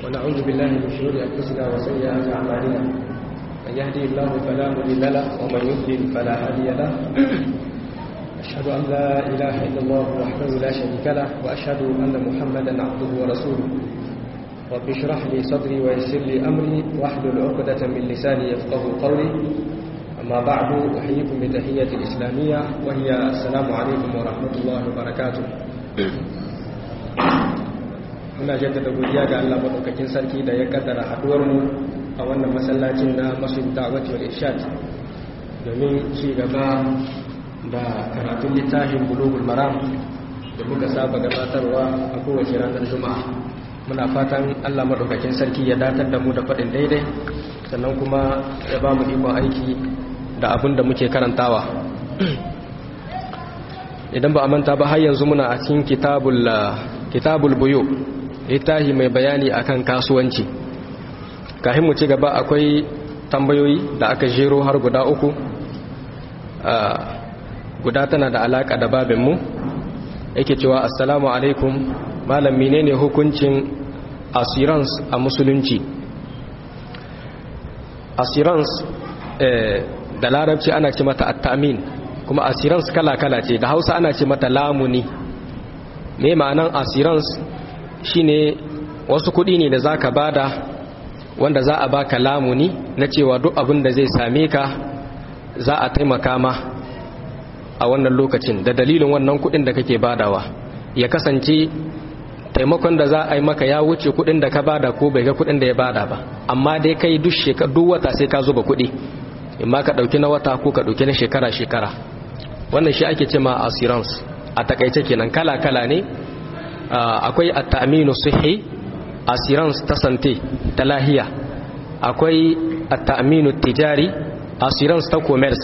ونعوذ بالله من شرور أنفسنا وسيئات أعمالنا من يهدي الله فلا مضل له ومن يضلل فلا هادي له أشهد أن لا إله إلا الله وحده لا شريك له وأشهد أن محمدا عبده ورسوله رب اشرح لي صدري ويسر لي أمري واحلل عقدة من لساني يفقه قولي أما بعد أحييكم بتحية الإسلامية وهي السلام عليكم ورحمة الله وبركاته muna jaddada godiya ga Allah madaukakin sarki da ya kaddara haduwar mu a wannan masallacin na Masjid Da'wati wal Irshad domin ci gaba da karatun littafin Bulughul Maram da muka saba gabatarwa a kowace ranar Juma'a muna fatan Allah madaukakin sarki ya datar da mu da faɗin daidai sannan kuma ya ba mu ikon aiki da abin da muke karantawa idan ba a manta ba har yanzu muna a cikin kitabul kitabul buyu littafi mai bayani akan kasuwanci kafin mu ci gaba akwai tambayoyi da aka jero har guda uku guda tana da alaka da babinmu yake cewa assalamu alaikum malam menene hukuncin assurance a musulunci assurance da larabci ana ce mata attamin kuma assurance kala-kala ce da hausa ana ce mata lamuni me ma'anan assurance shine wasu kudi ne da zaka bada wanda za a baka lamuni na cewa duk abin da zai same ka za a taimaka ma a wannan lokacin da dalilin wannan kudin da kake badawa ya kasance taimakon da za a yi maka ya wuce kudin da ka bada ko bai ga kudin da ya bada ba amma dai kai duk shekara duk wata sai ka zuba kudi imma ka dauki na wata ko ka dauki na shekara shekara wannan shi ake cewa assurance a takaice kenan kala kala ne akwai at-ta'minu sihhi assurance ta sante ta lahiya akwai at-ta'minu tijari assurance ta commerce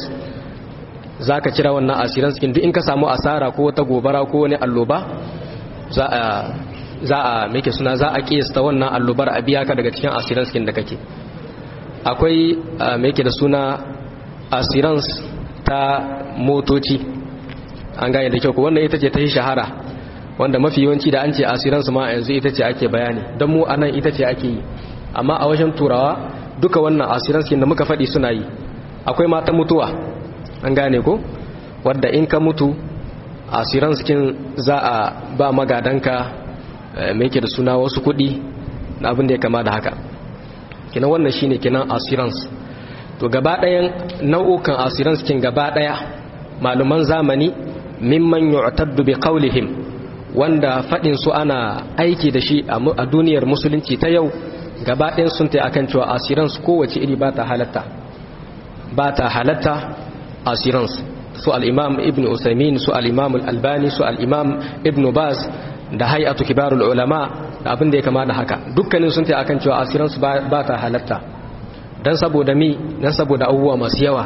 zaka kira wannan assurance kin duk in ka samu asara ko wata gobara ko wani alloba za a za a meke suna za a kiyasta wannan allobar a biya ka daga cikin assurance kin da kake akwai meke da suna assurance ta motoci an gane da kyau ko wannan ita ce ta yi shahara wanda mafi yawanci da an ce asiransu ma yanzu ita ce ake bayani don mu anan ita ce ake yi amma a wajen turawa duka wannan asiransu da muka faɗi suna yi akwai mata mutuwa an gane ko wadda in ka mutu asiransu za a ba magadanka mai ke da suna wasu kuɗi na abin da ya kama da haka kinan wannan shine kinan assurance to gaba ɗayan nau'ukan assurance kin gaba ɗaya maluman zamani mimman yu'taddu bi qawlihim wanda fadin su ana aiki da shi a duniyar musulunci ta yau gaba ɗayan sun ta akan cewa assurance kowace iri ba ta halatta ba ta halatta assurance su al-imam ibn usaymin su al-imam al-albani su al-imam ibn baz da hay'atu kibarul ulama da abin da ya kama da haka dukkanin sun ta akan cewa assurance ba ta halatta dan saboda mi dan saboda abubuwa masu yawa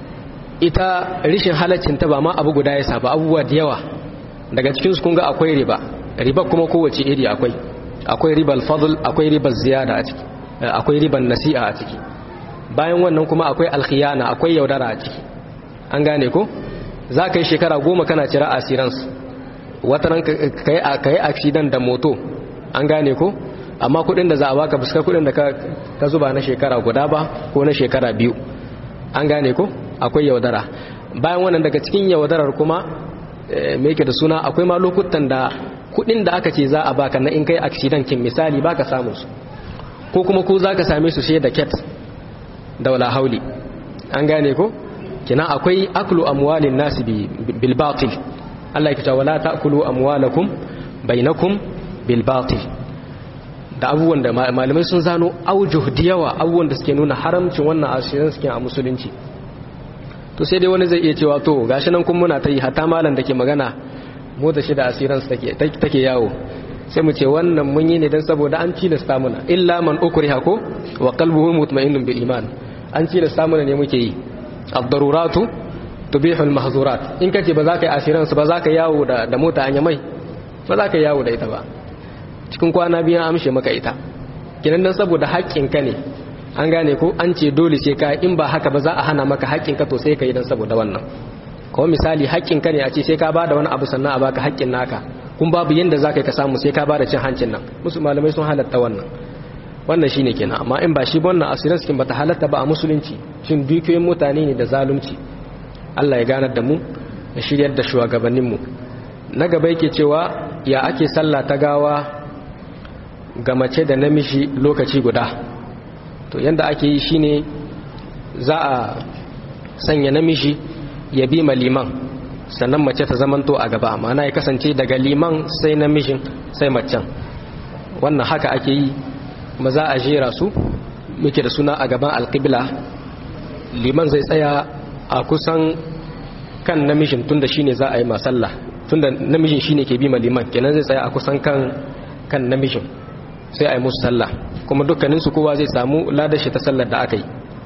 ita rishin halaccin ta ba ma abu guda ya saba abubuwa da yawa daga cikin su kun ga akwai riba riba kuma kowace iri akwai akwai ribal fadl akwai ribal ziyada a ciki akwai riban nasi'a a ciki bayan wannan kuma akwai alkhiyana akwai yaudara a ciki an gane ko za ka yi shekara goma kana cira assurance wataran ka yi accident da moto an gane ko amma kudin da za a baka fuskar kudin da ka zuba na shekara guda ba ko na shekara biyu an gane ko akwai yaudara bayan wannan daga cikin yaudarar kuma me yake da suna akwai ma lokutan da kudin da aka ce za a baka na in kai accident kin misali baka samu su ko kuma ko zaka same su sai da ket da wala hauli an gane ko kina akwai aklu amwalin nasi bil batil Allah yake cewa wala ta'kulu amwalakum bainakum bil batil da abubuwan da malamai sun zano aujuh da yawa abubuwan da suke nuna haramcin wannan asirin suke a musulunci to sai dai wani zai iya cewa to gashi nan kun muna ta yi hatta malam da ke magana mu da shi da asiransu take yawo sai mu ce wannan mun yi ne don saboda an tilasta muna illa man ukriha ko wa qalbuhu mutma'innun bil iman an tilasta muna ne muke yi ad-daruratu tubihu al-mahzurat in kace ba za ka yi asiransu ba za ka yawo da da mota anya mai ba za ka yawo da ita ba cikin kwana biyu amshe maka ita kinan dan saboda haƙƙin ka ne an gane ko an ce dole sai ka in ba haka ba za a hana maka haƙƙin ka to sai ka yi dan saboda wannan kuma misali haƙƙin ka ne a ce sai ka bada wani abu sannan a baka haƙƙin naka kun babu yanda za ka yi ka samu sai ka bada cin hancin nan musu malamai sun halatta wannan wannan shine kenan amma in ba shi ba wannan asirin cikin bata halatta ba a musulunci shin dukiyoyin mutane ne da zalunci Allah ya ganar da mu da shiryar da shugabannin mu na gaba yake cewa ya ake sallah ta gawa ga mace da namiji lokaci guda to yanda ake yi shine za a sanya namiji ya bi ma liman sannan mace ta zamanto a gaba ma'ana ya kasance daga liman sai namijin sai macen wannan haka ake yi kuma za a jera su muke da suna a gaban alƙibla liman zai tsaya a kusan kan namijin tunda shine za a yi masalla tunda namijin shine ke bi ma liman kenan zai tsaya a kusan kan kan namijin sai a yi musu sallah kuma dukkaninsu kowa zai samu ladashi ta sallar da aka yi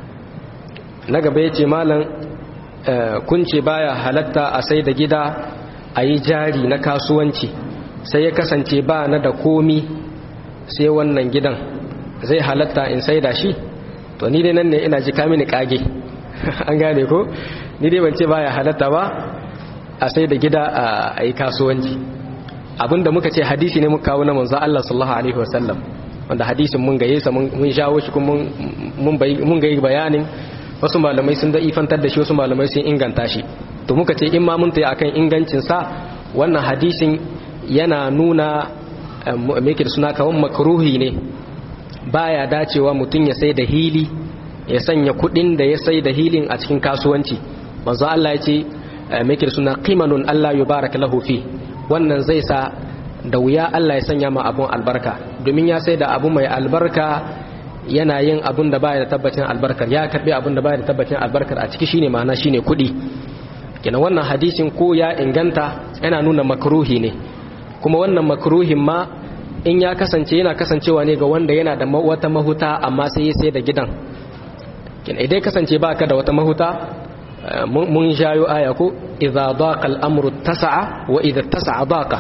na gaba ya ce malam kunce baya halatta a sai da gida a yi jari na kasuwanci sai ya kasance ba na da komi sai wannan gidan zai halatta in sai da shi to ni dai nan ne ina ji kamini kage an gane ko ni dai ban ce baya halatta ba a sai da gida a yi kasuwanci abinda muka ce hadisi ne muka kawo na manzo Allah sallallahu alaihi wasallam wanda hadisin mun gaye sa mun shawo shi kuma mun gaye bayanin wasu malamai sun da ifantar da shi wasu malamai sun inganta shi to muka ce in ma mun tayi akan ingancin sa wannan hadisin yana nuna me yake da suna kawan makruhi ne baya dacewa mutum ya sai da hili ya sanya kudin da ya sai da hilin a cikin kasuwanci manzo Allah ya ce me yake da suna qimanun Allah yubaraka lahu fi wannan zai sa da wuya Allah ya sanya ma abun albarka domin ya sai da abu mai albarka yana yin abun da baya da tabbacin albarkar ya karbi abun da baya da tabbacin albarkar a ciki shine ma'ana shine kudi kina wannan hadisin ko ya inganta yana nuna makruhi ne kuma wannan makruhin ma in ya kasance yana kasancewa ne ga wanda yana da wata mahuta amma sai ya sai da gidan kina idan kasance baka da wata mahuta mun jayo aya ko idza daqa al-amru tasa'a wa idza tasa'a daqa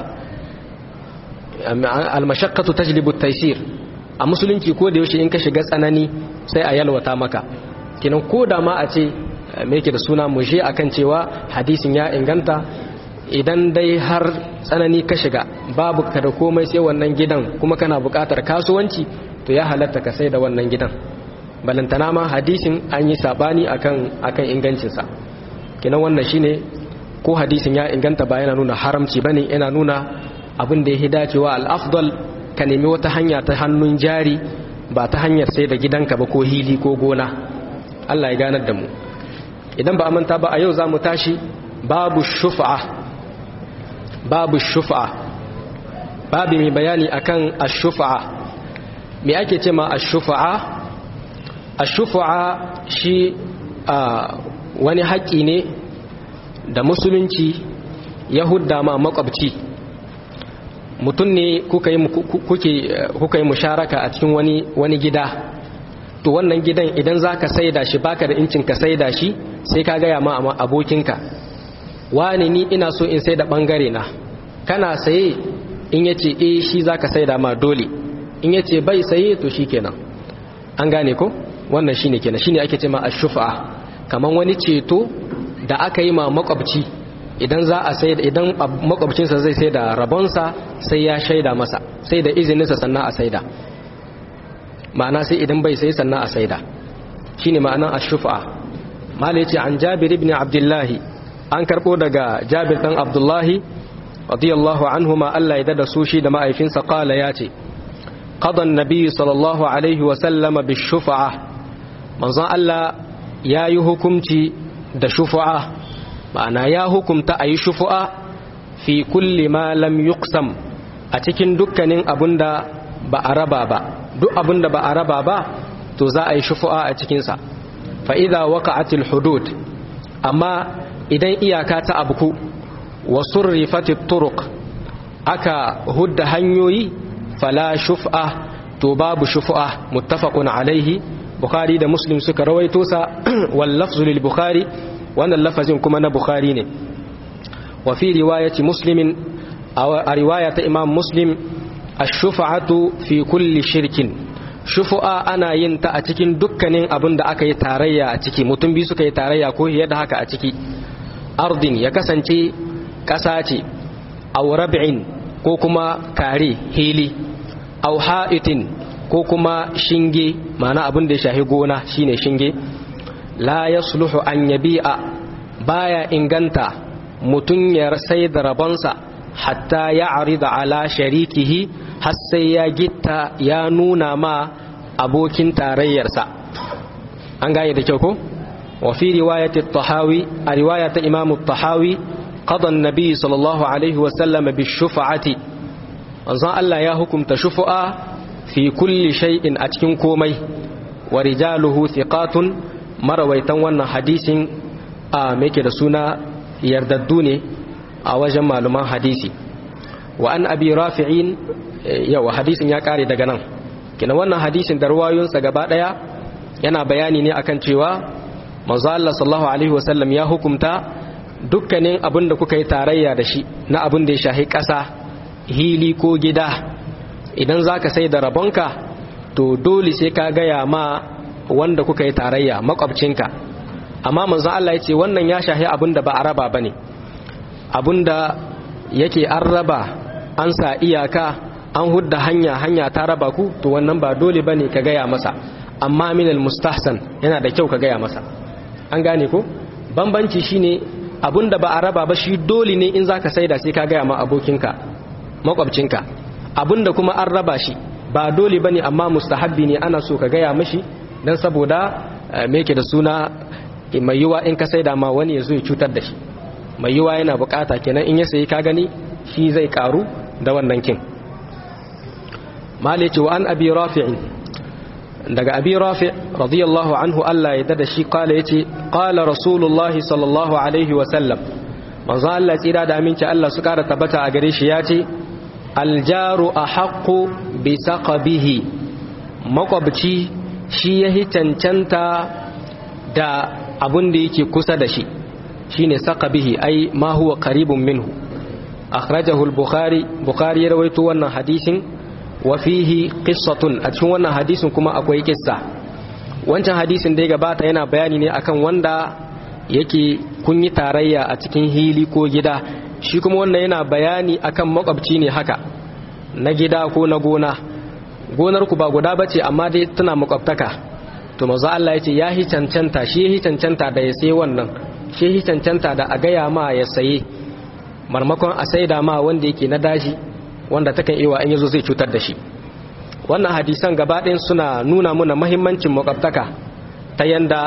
al-mashaqqatu tajlibu at-taysir a musulunci ko da yaushe in ka shiga tsanani sai a yalwata maka kinan ko da ma a ce me yake da suna mushe akan cewa hadisin ya inganta idan dai har tsanani ka shiga babu ka da komai sai wannan gidan kuma kana buƙatar kasuwanci to ya halatta ka sai da wannan gidan balantana ma hadisin an yi sabani akan akan ingancinsa kinan wannan shine ko hadisin ya inganta ba yana nuna haramci bane yana nuna abin da ya dacewa al-afdal ka nemi wata hanya ta hannun jari ba ta hanyar sai da gidanka ba ko hili ko gona Allah ya ganar da mu idan ba a manta ba a yau za mu tashi babu shufa'a babu shufa'a babu mai bayani akan ashufa'a me ake ce ma ashufa'a ashufa'a shi wani haƙƙi ne da musulunci ya hudda ma makwabci mutum ne kuka yi musharaka a cikin wani, wani gida to wannan gidan idan za ka saida shi baka da incin ka saida shi sai ka gaya ma amma abokinka wani ni ina so in saida bangare na kana saye in ya ce e shi za ka saida ma dole in ya ce bai saye to shi kenan an gane ko wannan shi ne kenan shi ne ake ce ma ashufa kamar wani ceto da aka yi ma makwabci idan za a sai idan makwabcinsa zai sai da rabonsa sai ya shaida masa sai da izininsa sannan a saida ma'ana sai idan bai sai sannan a saida shine ma'anan ash-shufa mala yace an Jabir ibn Abdullah an karbo daga Jabir dan Abdullah radiyallahu anhuma Allah ya dada su shi da ma'aifinsa qala yace qada an-nabi sallallahu alaihi wa sallama bish-shufa manzon Allah yayi hukunci da shufa'a ma'ana ya hukumta a yi shufu'a fi kulli ma lam yuqsam a cikin dukkanin abunda ba a raba ba duk abunda ba a raba ba to za a yi shufu'a a cikinsa fa'iza waka'atil hudud amma idan iyaka ta abuku wa surrifatit turuq aka hudda hanyoyi fala shuf'a to babu shufu'a muttafaqun alaihi bukhari da muslim suka rawaito sa wal lafzu lil bukhari wannan lafazin kuma na bukhari ne wa fi riwayati muslimin a riwaya ta imam muslim ash-shufa'atu fi kulli shirkin shufu'a ana yin ta a cikin dukkanin abin da aka yi tarayya a ciki mutum biyu suka yi tarayya ko fiye da haka a ciki ardin ya kasance ƙasa ce aw rab'in ko kuma kare hili aw ha'itin ko kuma shinge ma'ana abin da ya shahi gona shine shinge la yasluhu an yabi'a baya inganta mutum ya sai da rabonsa hatta ya arida ala sharikihi har sai ya gitta ya nuna ma abokin tarayyarsa an gane da kyau ko wa fi riwayati tahawi a riwaya ta imamu tahawi qada an-nabi sallallahu alaihi wa sallam bi shufa'ati manzon Allah ya hukumta shufa'a fi kulli shay'in a cikin komai wa rijaluhu thiqatun marawaitan wannan hadisin a meke da suna yardaddu ne a wajen maluman hadisi wa an abi rafi'in yawa hadisin ya kare daga nan kina wannan hadisin da ruwayoyinsa gaba daya yana bayani ne akan cewa manzo Allah sallallahu alaihi wasallam ya hukumta dukkanin abin da kuka yi tarayya da shi na abin da ya shahi ƙasa hili ko gida idan zaka sai da rabonka to dole sai ka gaya ma wanda kuka yi tarayya makwabcinka amma manzo Allah ya ce wannan ya shahi abin da ba a raba bane abin da yake an raba an sa iyaka an hudda hanya hanya ta raba ku to wannan ba dole bane ka gaya masa amma minal mustahsan yana da kyau ka gaya masa an gane ko bambanci shine abin da ba a raba ba shi dole ne in zaka saida sai ka gaya ma abokinka makwabcinka abin da kuma an raba shi ba dole bane amma mustahabbi ne ana so ka gaya mashi dan saboda me yake da suna mai yiwa in ka saida ma wani ya zo ya cutar da shi mai yiwa yana bukata kenan in ya sayi ka gani shi zai karu da wannan kin malice wa an abi rafi'in daga abi rafi radiyallahu anhu Allah ya dada shi kala yace qala rasulullahi sallallahu alaihi wa sallam manzo Allah tsira da aminci Allah su kara tabbata a gare shi yace aljaru ahaqqu bi saqabihi makwabci shi yahi cancanta da abun da yake kusa da shi shine saqabihi ai ma huwa qaribun minhu akhrajahu al-bukhari bukhari ya rawaito wannan hadisin wa fihi qissatun a cikin wannan hadisin kuma akwai kissa wancan hadisin da ya gabata yana bayani ne akan wanda yake kun yi tarayya a cikin hili ko gida shi kuma wannan yana bayani akan makwabci ne haka na gida ko na gona gonar ku ba guda bace amma dai tana makwabtaka to manzo Allah yace ya hi cancanta shi hi cancanta da ya sai wannan shi hi cancanta da a gaya ma ya saye marmakon a saida ma wanda yake na daji wanda takan iya in yazo zai cutar da shi wannan hadisan gaba ɗayan suna nuna muna mahimmancin makwabtaka ta yanda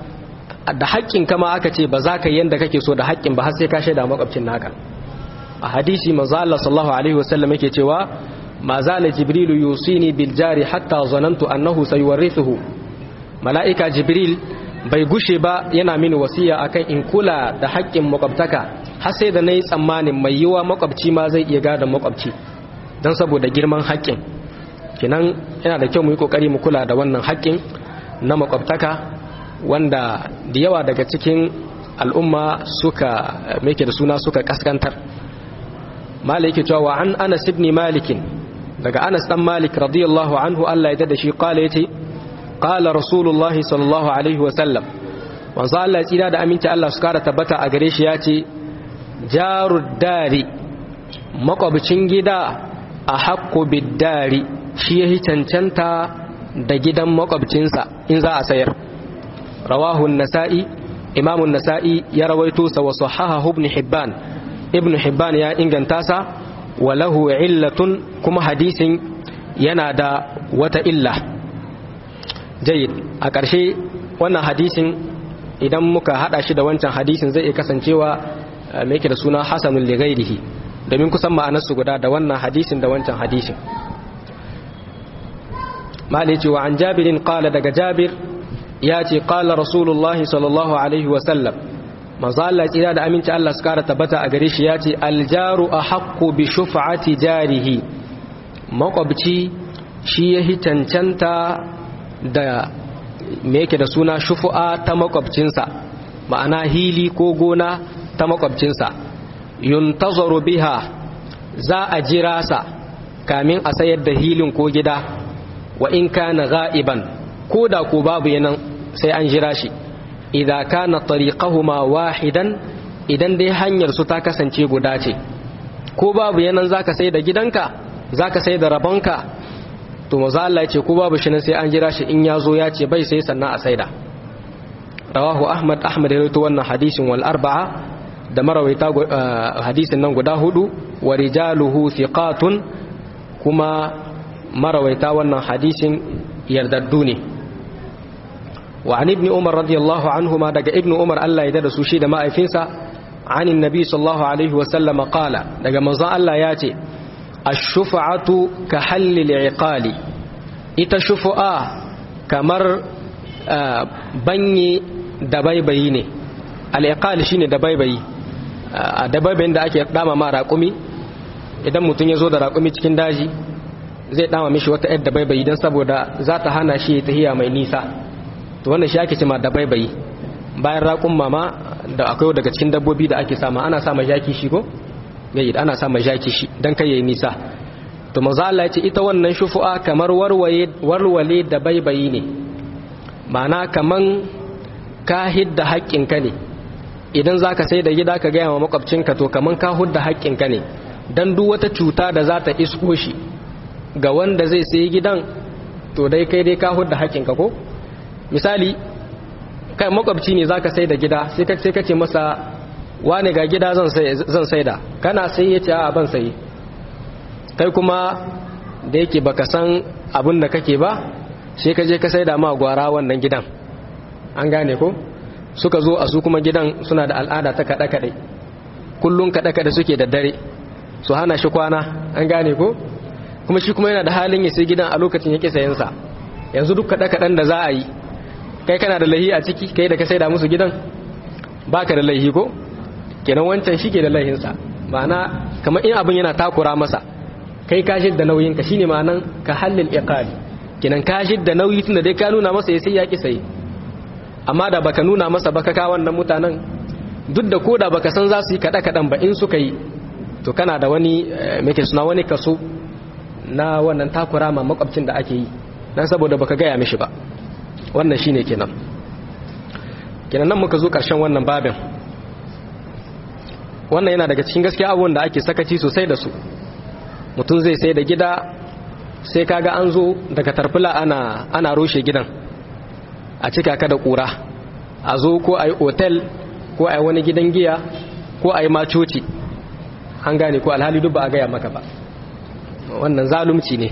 da haƙƙin kama aka ce ba za ka yi yanda kake so da haƙƙin ba har sai ka shaida makwabcin naka a hadisi manzo Allah sallallahu alaihi wasallam yake cewa ma zala jibrilu yusini bil jari hatta zanantu annahu sayuwarithuhu mala'ika jibril bai gushe ba yana mini wasiya akan in kula da haƙƙin makwabtaka har sai da nayi tsammanin mai yiwa makwabci ma zai iya gada makwabci dan saboda girman haƙƙin kinan yana da kyau mu yi kokari mu kula da wannan haƙƙin na makwabtaka wanda da yawa daga cikin al'umma suka meke da suna suka kaskantar malik cewa wa an anas ibn malik daga anas dan malik radiyallahu anhu Allah ya dada shi kala yace qala rasulullahi sallallahu alaihi wa sallam wanzu Allah ya tsira da aminci Allah su kara tabbata a gare shi yace jarud dari makwabcin gida a haqqu bid dari shi yahi cancanta da gidan makwabcinsa in za a sayar rawahu an-nasa'i imam an-nasa'i ya rawaito sa wa sahahahu ibn hibban ibn hibban ya inganta sa wa lahu illatun kuma hadisin yana da wata illa jayyid a ƙarshe wannan hadisin idan muka hada shi da wancan hadisin zai iya kasancewa mai yake da suna hasanul li ghairihi domin kusan ma'anarsu guda da wannan hadisin da wancan hadisin malici wa an jabirin qala daga jabir ya ce qala rasulullahi sallallahu alaihi wa sallam manzo Allah tsira da aminci Allah su kara tabbata a gare shi ya ce aljaru ahaqqu bi shuf'ati jarihi makwabci shi yahi cancanta da me yake da suna shufu'a ta makwabcinsa ma'ana hili ko gona ta makwabcinsa yuntazaru biha za a jira sa kamin a sayar da hilin ko gida wa in kana ga'iban ko da ko babu yanan sai an jira shi idan kana tariqahuma wahidan idan dai hanyar su ta kasance guda ce ko babu yanan zaka sai da gidanka zaka sai da rabonka to maza Allah ya ce ko babu shi nan sai an jira shi in ya zo ya ce bai sai sannan a saida rawahu ahmad ahmad ya rawaito wannan hadisin wal arba'a da marawaita hadisin nan guda hudu wa rijaluhu thiqatun kuma marawaita wannan hadisin yardaddu ne wa an ibn umar radiyallahu anhuma daga ibn umar Allah ya da su shi da ma'aifinsa an annabi sallallahu alaihi wa sallam qala daga manzon Allah ya ce ash-shufa'atu ka hallil iqali ita shufu'a kamar banye da baibayi ne al-iqal shine da baibayi a dabaibayin da ake dama ma raƙumi idan mutum ya zo da raƙumi cikin daji zai dama mishi wata yadda baibayi don saboda za ta hana shi tahiya mai nisa to wannan shi ake cima da baibayi bayan raƙun mama da akwai daga cikin dabbobi da ake sama ana sama jaki shi ko yayi ana sama jaki shi dan kai yayi nisa to manzo Allah ya ce ita wannan shufu'a kamar warwaye warwale da baibayi ne ma'ana kaman ka hidda haƙƙinka ne idan zaka sai da gida ka gaya wa makwabcinka to kaman ka hudda haƙƙinka ne dan duk wata cuta da za ta isko shi ga wanda zai sayi gidan to dai kai dai ka hudda haƙƙinka ko misali kai makwabci ne zaka sai da gida sai ka sai kace masa wane ga gida zan sai zan saida kana sai yace a ban sai kai kuma da yake baka san abin da kake ba sai ka je ka saida ma gwara wannan gidan an gane ko suka zo a su kuma gidan suna da al'ada ta kada kadai kullun kada kada suke da dare su hana shi kwana an gane ko kuma shi kuma yana da halin ya sai gidan a lokacin yake sayan sa yanzu duk kada kadan da za a yi kai kana da lahi a ciki kai da ka saida musu gidan baka da lahi ko kenan wancan shi ke da lahinsa ma'ana kamar in abin yana takura masa kai ka da nauyin ka shine ma'anan ka halil iqali kenan ka da nauyi tunda dai ka nuna masa ya sai ya ki sai amma da baka nuna masa baka ka wannan mutanen duk da koda baka san za su yi kada kadan ba in suka yi to kana da wani me ke suna wani kaso na wannan takura ma makwabcin da ake yi dan saboda baka gaya mishi ba wannan shine kenan kenan nan muka zo karshen wannan babin wannan yana daga cikin gaskiya abubuwan da ake sakaci sosai da su mutum zai sai da gida sai kaga an zo daga tarfila ana ana rushe gidan a cika ka da kura a zo ko a yi otel ko a yi wani gidan giya ko a yi macoci an gane ko alhali duk ba a gaya maka ba wannan zalunci ne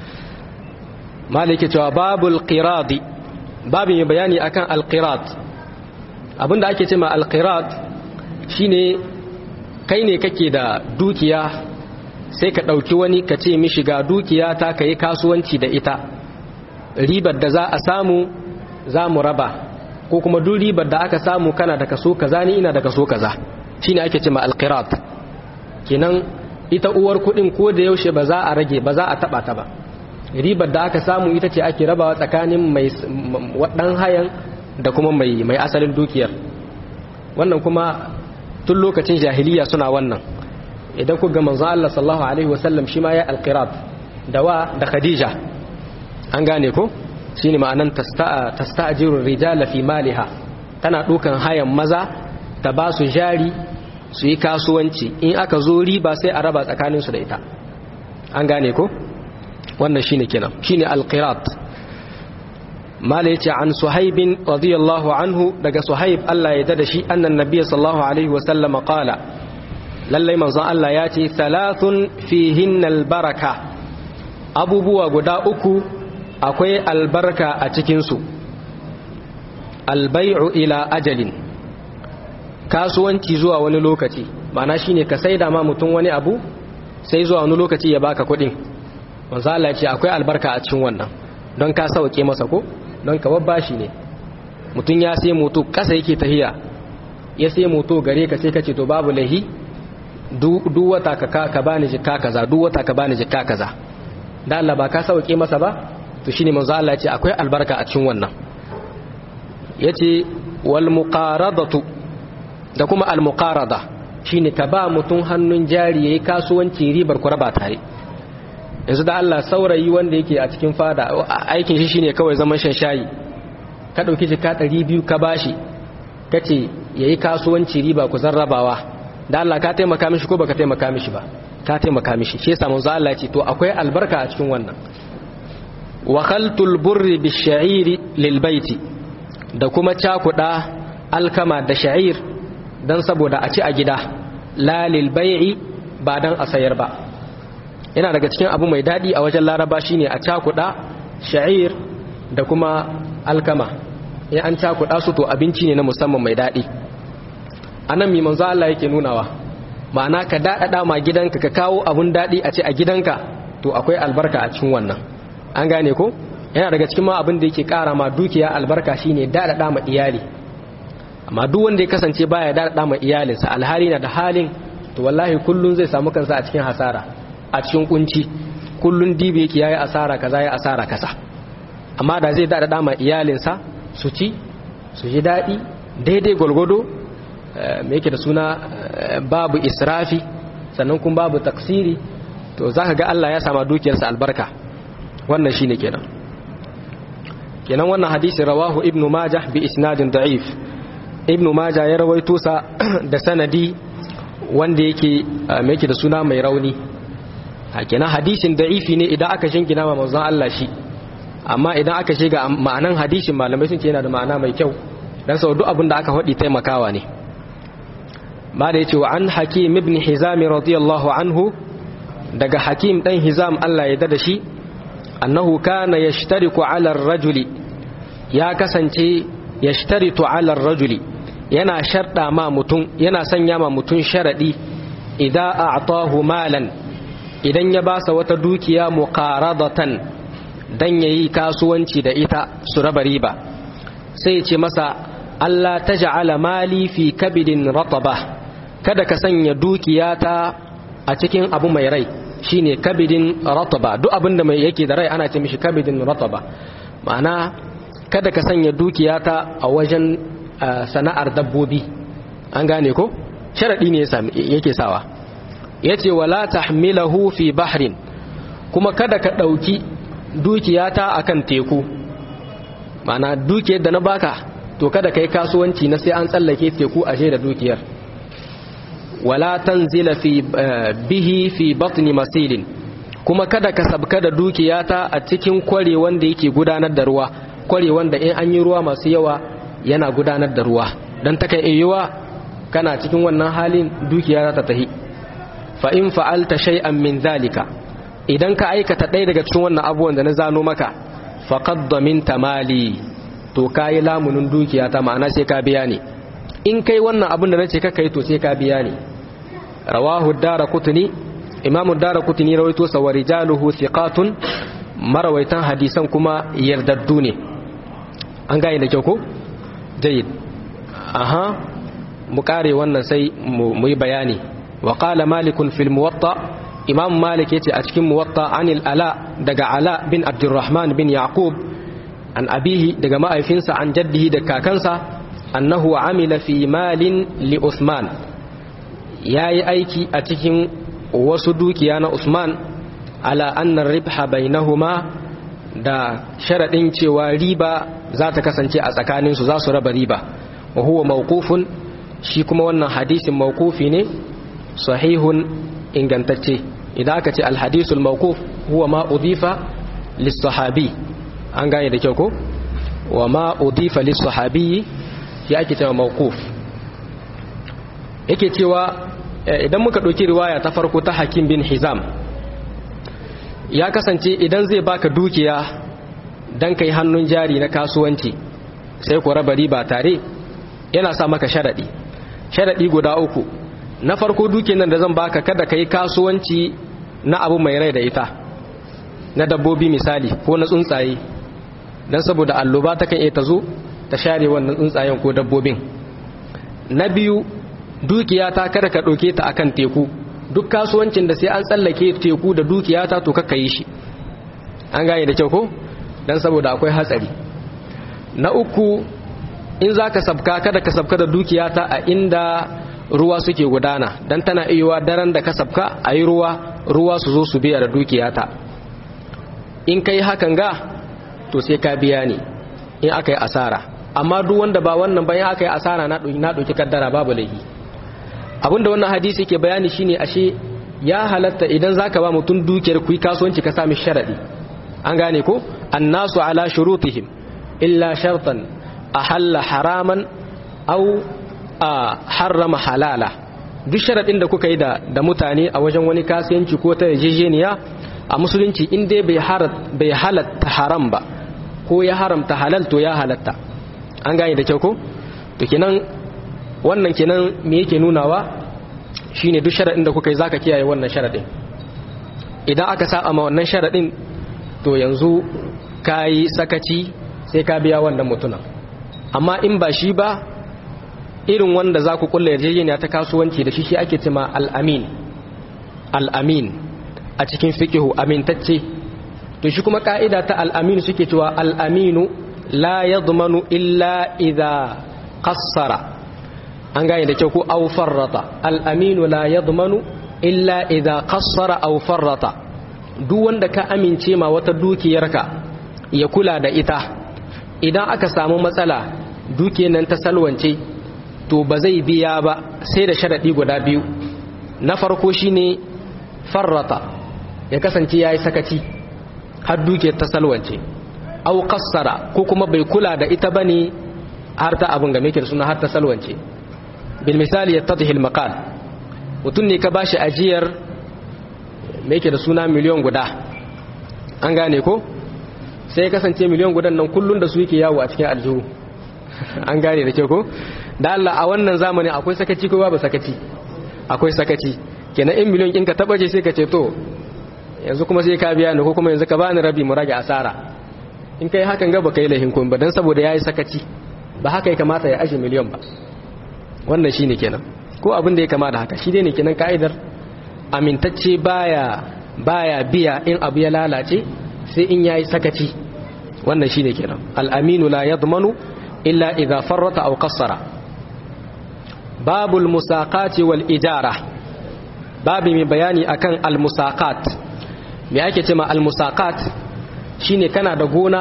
malike cewa babul qiradi babu mai bayani akan alqirat abinda ake ce ma alqirat shine kai ne kake da dukiya sai ka ɗauki wani ka ce mishi ga dukiya ta ka yi kasuwanci da ita ribar da za a samu za mu raba ko kuma duk ribar da aka samu kana da kaso kaza ni ina da kaso kaza shine ake ce ma alqirat kenan ita uwar kuɗin ko da yaushe ba za a rage ba za a taba ta ba ribar da aka samu ita ce ake rabawa tsakanin mai waɗan hayan da kuma mai mai asalin dukiyar wannan kuma tun lokacin jahiliya suna wannan idan ku ga manzo Allah sallallahu alaihi wasallam shi ma ya alqirat da wa da khadija an gane ko shine ma'anan tasta'a tasta'jiru rijala fi maliha tana dukan hayan maza ta ba su jari su yi kasuwanci in aka zo riba sai a raba tsakanin su da ita an gane ko wannan shine kenan shine alqirat mala yace an suhaibin radiyallahu anhu daga suhaib Allah ya dada shi annan nabiyyi sallallahu alaihi wa sallam qala lalle manzon Allah ya ce thalathun fihin albaraka abubuwa guda uku akwai albarka a cikin su albay'u ila ajalin kasuwanci zuwa wani lokaci ma'ana shine ka saida ma mutum wani abu sai zuwa wani lokaci ya baka kuɗin manzo Allah ya ce akwai albarka a cikin wannan don ka sauke masa ko don ka babbashi ne mutum ya sai moto kasa yake tahiya ya sai moto gare ka sai ka ce to babu lahi duk wata ka ka bani jikka kaza duk wata ka bani jikka kaza da Allah ba ka sauke masa ba to shine manzo Allah ya ce akwai albarka a cikin wannan yace wal muqaradatu da kuma al muqarada shine ka ba mutum hannun jari yayi kasuwanci ribar ku raba tare yanzu da Allah saurayi wanda yake a cikin fada aikin shi shine kawai zaman shan shayi ka dauki jika 200 ka bashi kace yayi kasuwanci riba ku zarrabawa da Allah ka taimaka mishi ko baka taimaka mishi ba ka taimaka mishi shi yasa manzo Allah ce to akwai albarka a cikin wannan wa khaltul burri bisha'iri lil baiti da kuma cakuda alkama da sha'ir dan saboda a ci a gida la lil bai'i ba dan a sayar ba yana daga cikin abu mai dadi a wajen laraba shine a cakuda sha'ir da kuma alkama in an cakuda su to abinci ne na musamman mai dadi anan mi manzo Allah yake nunawa ma'ana ka daɗaɗa ma gidanka ka kawo abun daɗi a ce a gidanka to akwai albarka a cikin wannan an gane ko yana daga cikin ma abin da yake ƙara ma dukiya albarka shine daɗaɗa ma iyali amma duk wanda ya kasance baya daɗaɗa ma iyalinsa alhali na da halin to wallahi kullun zai samu kansa a cikin hasara a cikin kunci kullun dibi yake yayi asara kaza yayi asara kaza amma da zai daɗaɗa ma iyalinsa su ci su ji daɗi daidai gwalgwado me yake da suna babu israfi sannan kuma babu taksiri to za ka ga Allah ya sama dukiyarsa albarka wannan shine kenan kenan wannan hadisi rawahu ibnu majah bi isnadin da'if ibnu majah ya rawaito sa da sanadi wanda yake me yake da suna mai rauni kenan hadisin da'ifi ne idan aka shingina ma manzon Allah shi amma idan aka shiga ma'anan hadisin malamai sun ce yana da ma'ana mai kyau dan sau duk abin da aka faɗi taimakawa ne ma da yace wa an hakim ibn hizam radiyallahu anhu daga hakim dan hizam Allah ya dada shi annahu kana yashtariku ala ar-rajuli ya kasance yashtaritu ala ar-rajuli yana sharda ma mutum yana sanya ma mutum sharadi idan a'tahu malan idan ya basa wata dukiya muqaradatan dan yayi kasuwanci da ita su raba riba sai ya ce masa Allah taj'ala mali fi kabidin rataba kada ka sanya dukiyata a cikin abu mai rai shine kabidin rataba duk abin da mai yake da rai ana ce mishi kabidin rataba ma'ana kada ka sanya dukiyata a wajen sana'ar dabbobi an gane ko sharadi ne yake sawa yace wala tahmilahu fi bahrin kuma kada ka dauki dukiyata akan teku ma'ana dukiyar da na baka to kada kai kasuwanci na sai an tsallake teku ashe da dukiyar wala tanzila fi bihi fi batni masilin kuma kada ka sabka da dukiyata a cikin kware wanda yake gudanar da ruwa kware wanda in an yi ruwa masu yawa yana gudanar da ruwa dan takan yiwa kana cikin wannan halin dukiya ta tahi fa in fa'alta shay'an min zalika idan ka aikata ɗaya daga cikin wannan abubuwan da na zano maka faqad daminta mali to kayi lamunin dukiyata ma'ana sai ka biya ne in kai wannan abin da na ce kaka yi to sai ka biya ne rawahu dara kutuni imamu dara kutuni rawaito sa wa rijaluhu thiqatun marawaitan hadisan kuma yardaddu ne an gane da kyau ko jayyid aha mu kare wannan sai mu yi bayani wa qala malikun fil muwatta imam malik yace a cikin muwatta anil ala daga ala bin abdurrahman bin yaqub an abihi daga ma'aifinsa an jaddihi da kakansa annahu amila fi malin li Usman yayi aiki a cikin wasu dukiya na Usman ala anna ribha bainahuma da sharadin cewa riba za ta kasance a tsakanin su za su raba riba wa huwa mawqufun shi kuma wannan hadisin mawqufi ne sahihun ingantacce idan aka ce alhadisul mawquf huwa ma udifa lis sahabi an gane da kyau ko wa ma udifa lis sahabi ya ake cewa mawquf yake cewa idan muka ɗauki riwaya ta farko ta hakim bin hizam ya kasance idan zai baka dukiya dan kai hannun jari na kasuwanci sai ku raba riba tare yana sa maka sharadi sharadi guda uku na farko dukiyar nan da zan baka kada kai kasuwanci na abu mai rai da ita na dabbobi misali ko na tsuntsaye dan saboda alloba ta kan iya ta zo ta share wannan tsuntsayen ko dabbobin na biyu dukiyata kada ka ɗauke ta akan teku duk kasuwancin da sai an tsallake teku da dukiyata to kakka yi shi an gane da kyau ko dan saboda akwai hatsari na uku in za ka sabka kada ka sabka da dukiyata a inda ruwa suke gudana dan tana iya daren da ka sabka a yi ruwa ruwa su zo su biya da dukiyata in ka yi hakan ga to sai ka biya ne in aka yi asara amma duk wanda ba wannan bayan aka yi asara na ɗauki kaddara babu laifi abinda wannan hadisi ke bayani shine ashe ya halatta idan zaka ba mutum dukiyar ku kasuwanci ka sami sharadi an gane ko annasu ala shurutihim illa shartan ahalla haraman aw harrama halala duk sharadin da kuka yi da da mutane a wajen wani kasuwanci ko ta yarjejeniya a musulunci in dai bai halatta haram ba ko ya haramta halal to ya halatta an gane da kyau ko to kenan wannan kenan me yake nunawa shine duk sharadin da kuka yi zaka kiyaye wannan sharadin idan aka saba ma wannan sharadin to yanzu kai sakaci sai ka biya wannan mutunan amma in ba shi ba irin wanda za ku kulla yarjejeniya ta kasuwanci da shi shi ake cima al-amin al-amin a cikin fikihu amintacce to shi kuma ka'ida ta al'aminu suke cewa al'aminu la ya illa idha qassara an gane da kyau ko aw farrata al'aminu la ya illa idha qassara aw farrata duk wanda ka amince ma wata dukiyarka ya kula da ita idan aka samu matsala dukiyar nan ta salwance to ba zai biya ba sai da sharadi guda biyu na farko shine farrata ya kasance ya yi sakaci har duke ta salwance au kassara ko kuma bai kula da ita bane har ta abin game ke da suna har ta salwance bil misali ya tadhil maqal mutum ne ka bashi ajiyar me yake da suna miliyon guda an gane ko sai ya kasance miliyon gudan nan kullun da su yake yawo a cikin aljihu an gane da ke ko da Allah a wannan zamani akwai sakaci ko babu sakaci akwai sakaci kenan in miliyon ɗinka taɓa ce sai ka ce to yanzu kuma sai ka biya ni ko kuma yanzu ka bani rabi mu rage asara in kai hakan ga baka yi lahin kun ba dan saboda yayi sakaci ba haka ya kamata ya aje miliyon ba wannan shine kenan ko abin da ya kama da haka shi ne kenan ka'idar amintacce baya baya biya in abu ya lalace sai in yayi sakaci wannan shine kenan al-aminu la yadmanu illa idha farrata aw qassara babul musaqati wal ijara babu mai bayani akan al-musaqat me ake cewa al-musaqat shine kana da gona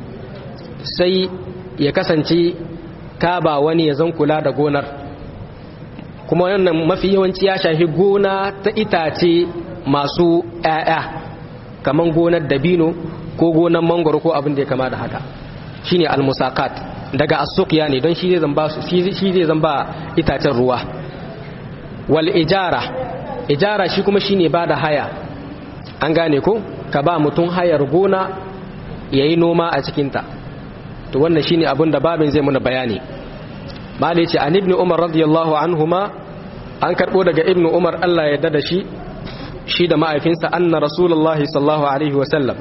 sai ya kasance ka ba wani ya zan kula da gonar kuma wannan mafi yawanci ya shafi gona ta itace masu ƴaƴa kaman gonar dabino ko gonar mangoro ko abin da ya kama da haka shine al-musaqat daga as-suqya ne don shi zai zan ba su shi zai zan ba itacen ruwa wal ijara ijara shi kuma shine ba da haya an gane ko ka ba mutum hayar gona yayi noma a cikinta to wannan shine abin da babin zai muna bayani malai ce an ibnu umar radiyallahu anhuma an karbo daga ibnu umar Allah ya dada shi shi da ma'aifinsa anna rasulullahi sallallahu alaihi wa sallam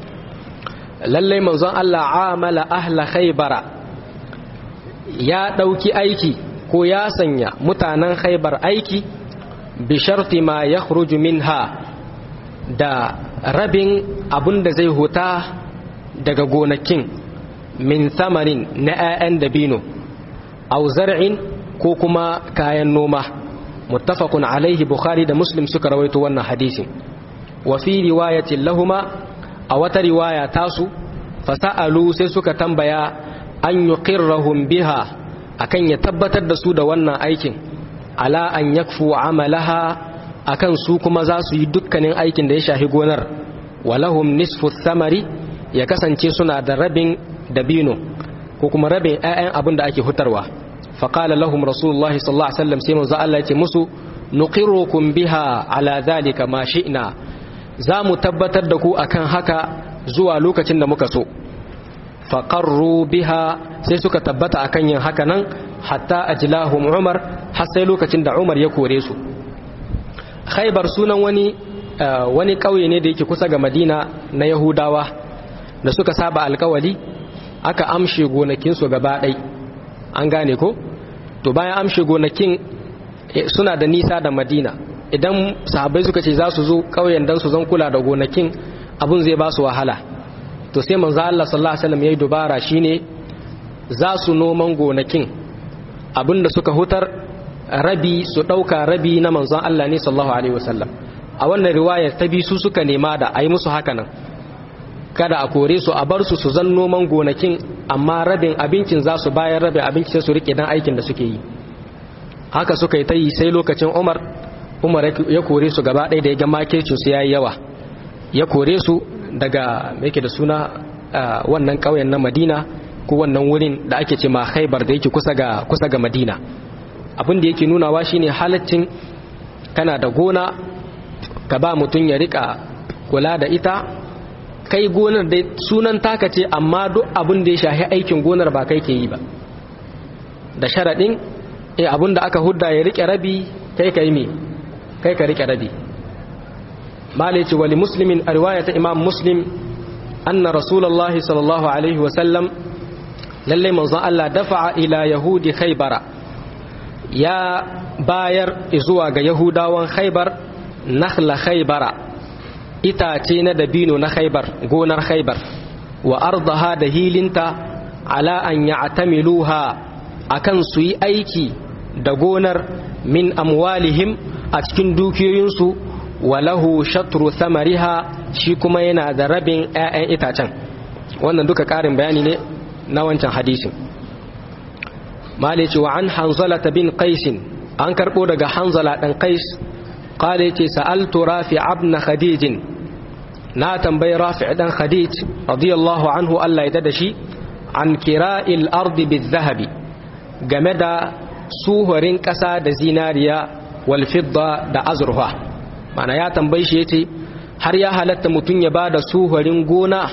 lalle manzon Allah amala ahla khaybara ya dauki aiki ko ya sanya mutanen khaybar aiki bi sharti ma yakhruju minha da rabin abun da zai huta daga gonakin min samarin na 'ya'yan dabino au zar'in ko kuma kayan noma muttafaqun alaihi bukhari da muslim suka rawaito wannan hadisin wa fi riwayatin lahuma a wata riwaya tasu fasa'alu sai suka tambaya an yuqirrahum biha akan ya tabbatar da su da wannan aikin ala an yakfu amalaha akan su kuma za su yi dukkanin aikin da ya shahi gonar walahum nisfu samari ya kasance suna da rabin dabino ko kuma rabin 'ya'yan abin da ake hutarwa faƙala lahum rasulullahi sallallahu alaihi wasallam sai manzo Allah ya ce musu nuqirukum biha ala zalika ma shi'na za mu tabbatar da ku akan haka zuwa lokacin da muka so faqarru biha sai suka tabbata akan yin haka nan hatta ajlahum umar har sai lokacin da umar ya kore su khaybar sunan wani wani kauye ne da yake kusa ga madina na yahudawa da suka saba alkawali aka amshe gonakinsu gaba ɗai an gane ko to bayan amshe gonakin suna da nisa da madina idan sahabbai suka ce za su zo ƙauyen don su zan kula da gonakin abun zai ba su wahala to sai manzo Allah sallallahu alaihi wasallam yayi dubara shine za su noman gonakin abinda suka hutar rabi su ɗauka rabi na manzon Allah ne sallallahu alaihi wasallam a wannan riwayar ta bi su suka nema da a yi musu haka nan kada a kore su a bar su su zan noman gonakin amma rabin abincin za su bayar rabin abincin sai su rike dan aikin da suke yi haka suka yi ta yi sai lokacin umar umar ya kore su gaba ɗaya da ya ga makircin su yayi yawa ya kore su daga yake da suna wannan ƙauyen na madina ko wannan wurin da ake ce ma haibar da yake kusa ga kusa ga madina abin da yake nunawa shine halaccin kana da gona ka ba mutum ya rika kula da ita kai gonar dai sunan taka ce amma duk abin da ya shahi aikin gonar ba kai ke yi ba da sharaɗin e abin da aka hudda ya rike rabi kai ka yi me kai ka rike rabi malici wali muslimin a riwaya ta imam muslim anna rasulullahi sallallahu alaihi wasallam lallai manzon Allah dafa'a ila yahudi khaybara ya bayar zuwa ga yahudawan khaybar nakhla khaybara itace na dabino na khaybar gonar khaybar wa ardaha da hilinta ala an ya'tamiluha akan su yi aiki da gonar min amwalihim a cikin dukiyoyinsu walahu shatru samariha shi kuma yana da rabin 'ya'yan itacen wannan duka ƙarin bayani ne na wancan hadisin malice wa an hanzala bin qaisin an karɓo daga hanzala ɗan qais qala yace sa'altu rafi ibn khadij na tambayi rafi ɗan khadij radiyallahu anhu Allah ya da shi an kira'il ardi bizahabi game da suhurin ƙasa da zinariya wal fidda da azurfa mana ya tambayi shi yace har ya halatta mutum ya bada suhurin gona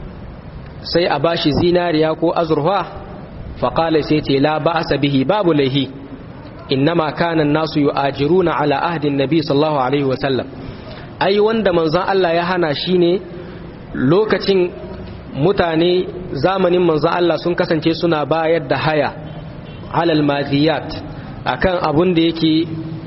sai a bashi zinariya ko azurfa faƙala sai ce la ba'asa bihi babu laihi innama kana nasu yu'ajiruna ala ahdin nabi sallallahu alaihi wa sallam ai wanda manzon Allah ya hana shi ne lokacin mutane zamanin manzon Allah sun kasance suna bayar da haya alal madiyat akan abun da yake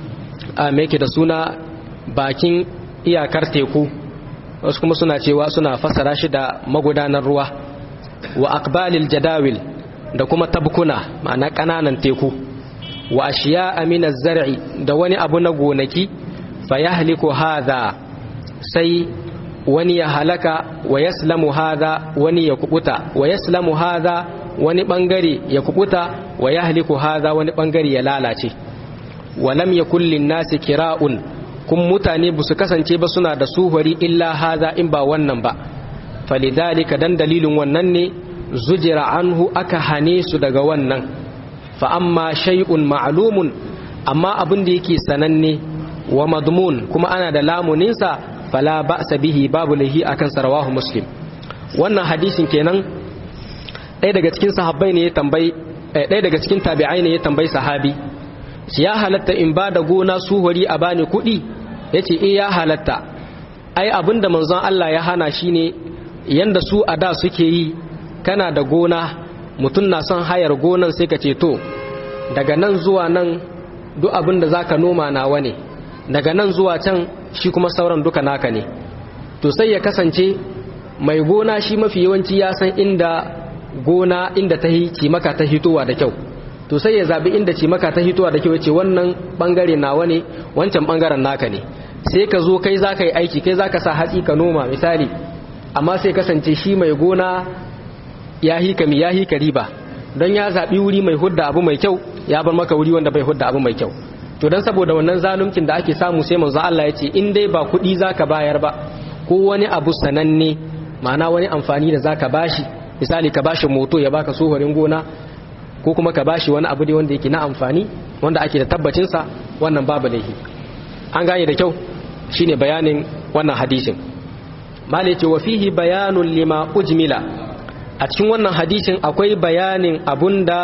a yake da suna bakin iyakar teku wasu kuma suna cewa suna fassara shi da magudanar ruwa wa aqbalil jadawil da kuma tabkuna ma'ana kananan teku wa ashiya amina zar'i da wani abu na gonaki fa yahliku hadha sai wani ya halaka wa yaslamu hadha wani ya kubuta wa yaslamu hadha wani bangare ya kubuta wa yahliku hadha wani bangare ya lalace wa lam yakul lin nasi kira'un kun mutane ba su kasance ba suna da suhuri illa haza in ba wannan ba falidhalika dan dalilin wannan ne zujira anhu aka hane su daga wannan fa amma shay'un ma'lumun amma abin da yake sananne wa madmun kuma ana da lamuninsa fala ba'sa bihi babu lahi akan sarawahu muslim wannan hadisin kenan ɗaya daga cikin sahabbai ne ya tambayi ɗaya daga cikin tabi'ai ne ya tambayi sahabi ya halatta in ba da gona suhuri a bani kuɗi ya ce e ya halatta ai abinda manzon Allah ya hana shi ne yanda su a da suke yi kana da gona mutum na son hayar gonan sai ka ce to daga nan zuwa nan duk abin da za ka noma nawa ne daga nan zuwa can shi kuma sauran duka naka ne to sai ya kasance mai gona shi mafi yawanci ya san inda gona inda ta yi cimaka ta hitowa da kyau to sai ya zabi inda cimaka ta hitowa da kyau ce wannan bangare nawa ne wancan bangaren naka ne sai ka zo kai za ka yi aiki kai za ka sa hatsi ka noma misali amma sai kasance shi mai gona ya hika mi ya hika riba don ya zaɓi wuri mai hudda abu mai kyau ya bar maka wuri wanda bai hudda abu mai kyau to don saboda wannan zaluncin da ake samu sai manzo Allah ya ce in dai ba kuɗi zaka bayar ba ko wani abu sananne ma'ana wani amfani da zaka bashi misali ka bashi moto ya baka sohorin gona ko kuma ka bashi wani abu dai wanda yake na amfani wanda ake da tabbacin sa wannan babu laifi an gane da kyau shine bayanin wannan hadisin mali ce wa fihi bayanun lima ujmila a cikin wannan hadisin akwai bayanin abunda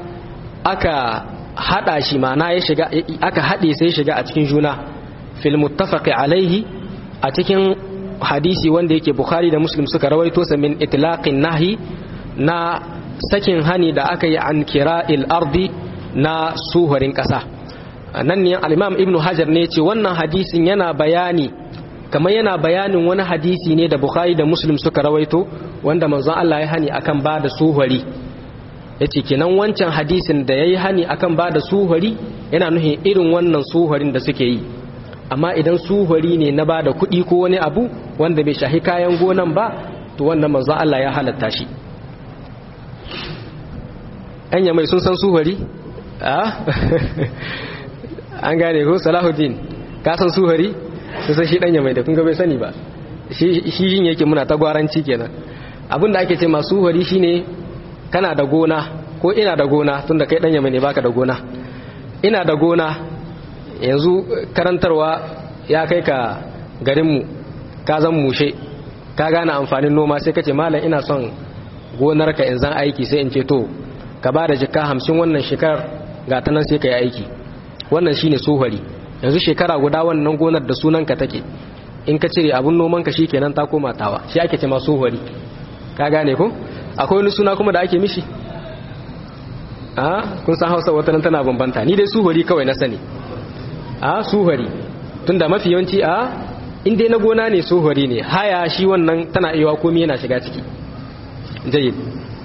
aka hada shi mana ya shiga aka hade sai shiga a cikin juna fil muttafaqi alaihi a cikin hadisi wanda yake bukhari da muslim suka rawaito sa min itlaqin nahi na sakin hani da aka yi an kira'il ardi na suhurin kasa nan ne al-imam ibnu hajar ne ce wannan hadisin yana bayani kamar yana bayanin wani hadisi ne da bukhari da muslim suka rawaito wanda manzon Allah ya hani akan ba da suhari ya ce kenan wancan hadisin da ya yi hani akan ba da suhari yana nuhin irin wannan suharin da suke yi amma idan suhari ne na ba da kuɗi ko wani abu wanda bai shahi kayan gonan ba to wannan manzon Allah ya halatta shi anya mai sun san suhari an gane ko salahuddin ka san suhari sai shi danya mai da kun ga bai sani ba shi yin yake muna ta gwaranci kenan abinda ake ce masu hori shine kana da gona ko ina da gona tunda kai dan yamma ne baka da gona ina da gona yanzu karantarwa ya kai ka garinmu ka zan mushe ka gane amfanin noma sai kace malam ina son gonarka in zan aiki sai in ce to ka ba da jika hamsin wannan shekarar ga ta nan sai ka yi aiki wannan shine sohari yanzu shekara guda wannan gonar da sunanka take in ka cire abun nomanka shi kenan ta koma tawa shi ake ce ma sohari ka gane ko akwai wani suna kuma da ake mishi a kun san hausa wata nan tana bambanta ni dai suhari kawai na sani a suhari tunda mafi yawanci a in dai na gona ne suhari ne haya shi wannan tana iya komai yana shiga ciki jayyid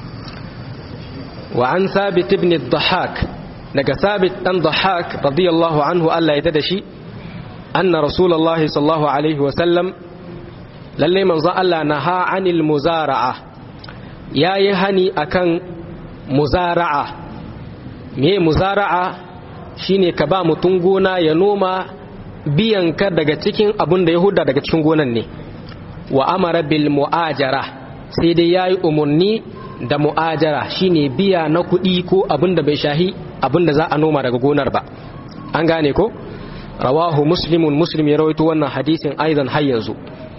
wa an sabit ibn ad-dhahhak daga sabit dan dhahhak radiyallahu anhu Allah ya tada shi anna rasulullahi sallallahu alaihi wa sallam lalle manzo Allah naha anil muzara'a yayi hani akan muzara'a me muzara'a shine ka ba mutum gona ya noma biyan ka daga cikin abun da ya huda daga cikin gonan ne wa amara bil mu'ajara sai dai yayi umarni da mu'ajara shine biya na kuɗi ko abin da bai shahi abin da za a noma daga gonar ba an gane ko rawahu muslimun muslim ya rawaito wannan hadisin aidan har yanzu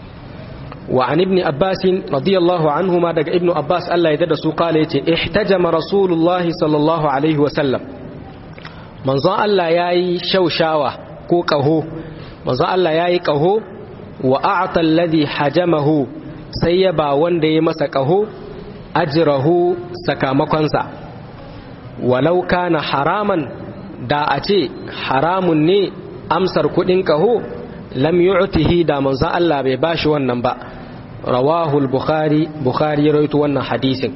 wa an ibn abbas radiyallahu anhuma daga ibn abbas Allah ya dada su kala yace ihtajama rasulullahi sallallahu alaihi wa sallam manzon Allah yayi shaushawa ko kaho manzon Allah yayi kaho wa a'ta alladhi hajamahu sai ya ba wanda ya masa kaho ajrahu sakamakonsa walau kana haraman da a ce haramun ne amsar kudin kaho lam yu'tihi da manzo Allah bai bashi wannan ba rawahu al-bukhari bukhari ya rawaito wannan hadisin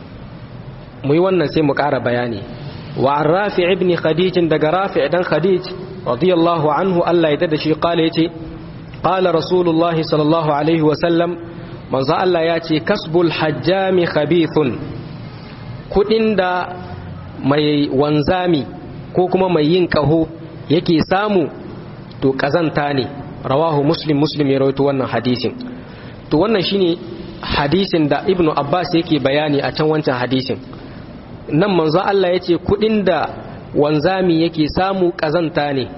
mu yi wannan sai mu ƙara bayani wa an rafi ibn khadij daga rafi dan khadij radiyallahu anhu Allah ya tada shi qala yace qala rasulullahi sallallahu alaihi wa sallam manzo Allah ya ce kasbul hajjami khabithun kudin da mai wanzami ko kuma mai yin kaho yake samu to kazanta ne rawahu muslim muslim ya rawaito wannan hadisin to wannan shine hadisin da ibnu abbas yake bayani a can wancan hadisin nan manzo Allah ya ce kudin da wanzami yake samu kazanta ne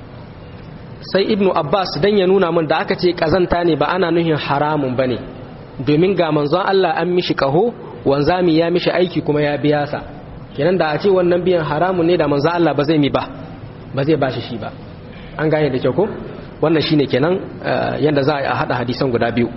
sai ibnu abbas dan ya nuna min da aka ce kazanta ne ba ana nuhin haramun bane domin ga manzon Allah an mishi kaho wanzami ya mishi aiki kuma ya biya sa kenan da a ce wannan biyan haramun ne da manzon Allah ba zai mi ba ba zai bashi shi ba an gane da kyau ko wannan shine kenan yanda za a hada hadisan guda biyu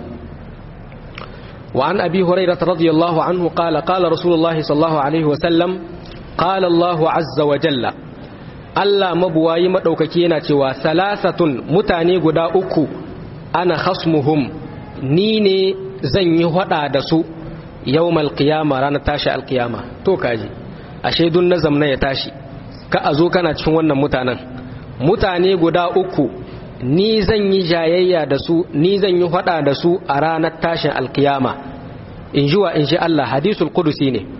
wa an abi hurairah radiyallahu anhu qala qala rasulullah sallallahu alaihi wa sallam qala Allah azza wa jalla Allah mabuwayi madaukaki yana cewa salasatun mutane guda uku ana khasmuhum ni ne zan yi hada da su yau malkiyama ranar tashi alkiyama to kaji a shaidun na zamna ya tashi ka a zo kana cikin wannan mutanen mutane guda uku ni zan yi jayayya da su ni zan yi hada da su a ranar tashin alkiyama in ji wa in ji Allah hadisul kudusi ne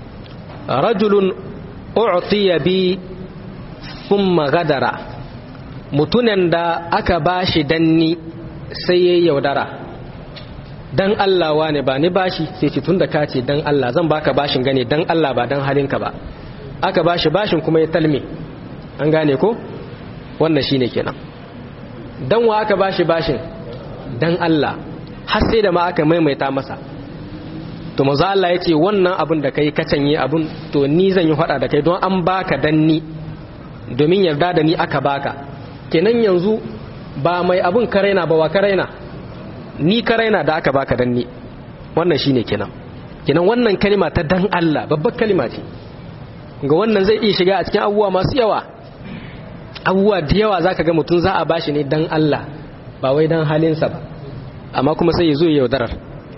rajulun u'tiya bi thumma gadara mutunan da aka bashi danni sai ya yaudara dan Allah wane ba ni bashi sai ce tunda ka ce dan Allah zan baka bashin gane dan Allah ba dan halinka ba aka bashi bashin kuma ya talme an gane ko wannan shine kenan dan wa aka bashi bashin dan Allah har sai da ma aka maimaita masa to manzo Allah ya ce wannan abin da kai ka canye abin to ni zan yi fada da kai don an baka dan ni domin yarda da ni aka baka kenan yanzu ba mai abin karaina ba wa karaina ni karaina da aka baka dan ni wannan shine kenan kenan wannan kalima ta dan Allah babbar kalima ce ga wannan zai iya shiga a cikin abubuwa masu yawa abubuwa da yawa zaka ga mutum za a bashi ne dan Allah ba wai dan halinsa ba amma kuma sai ya zo ya yaudarar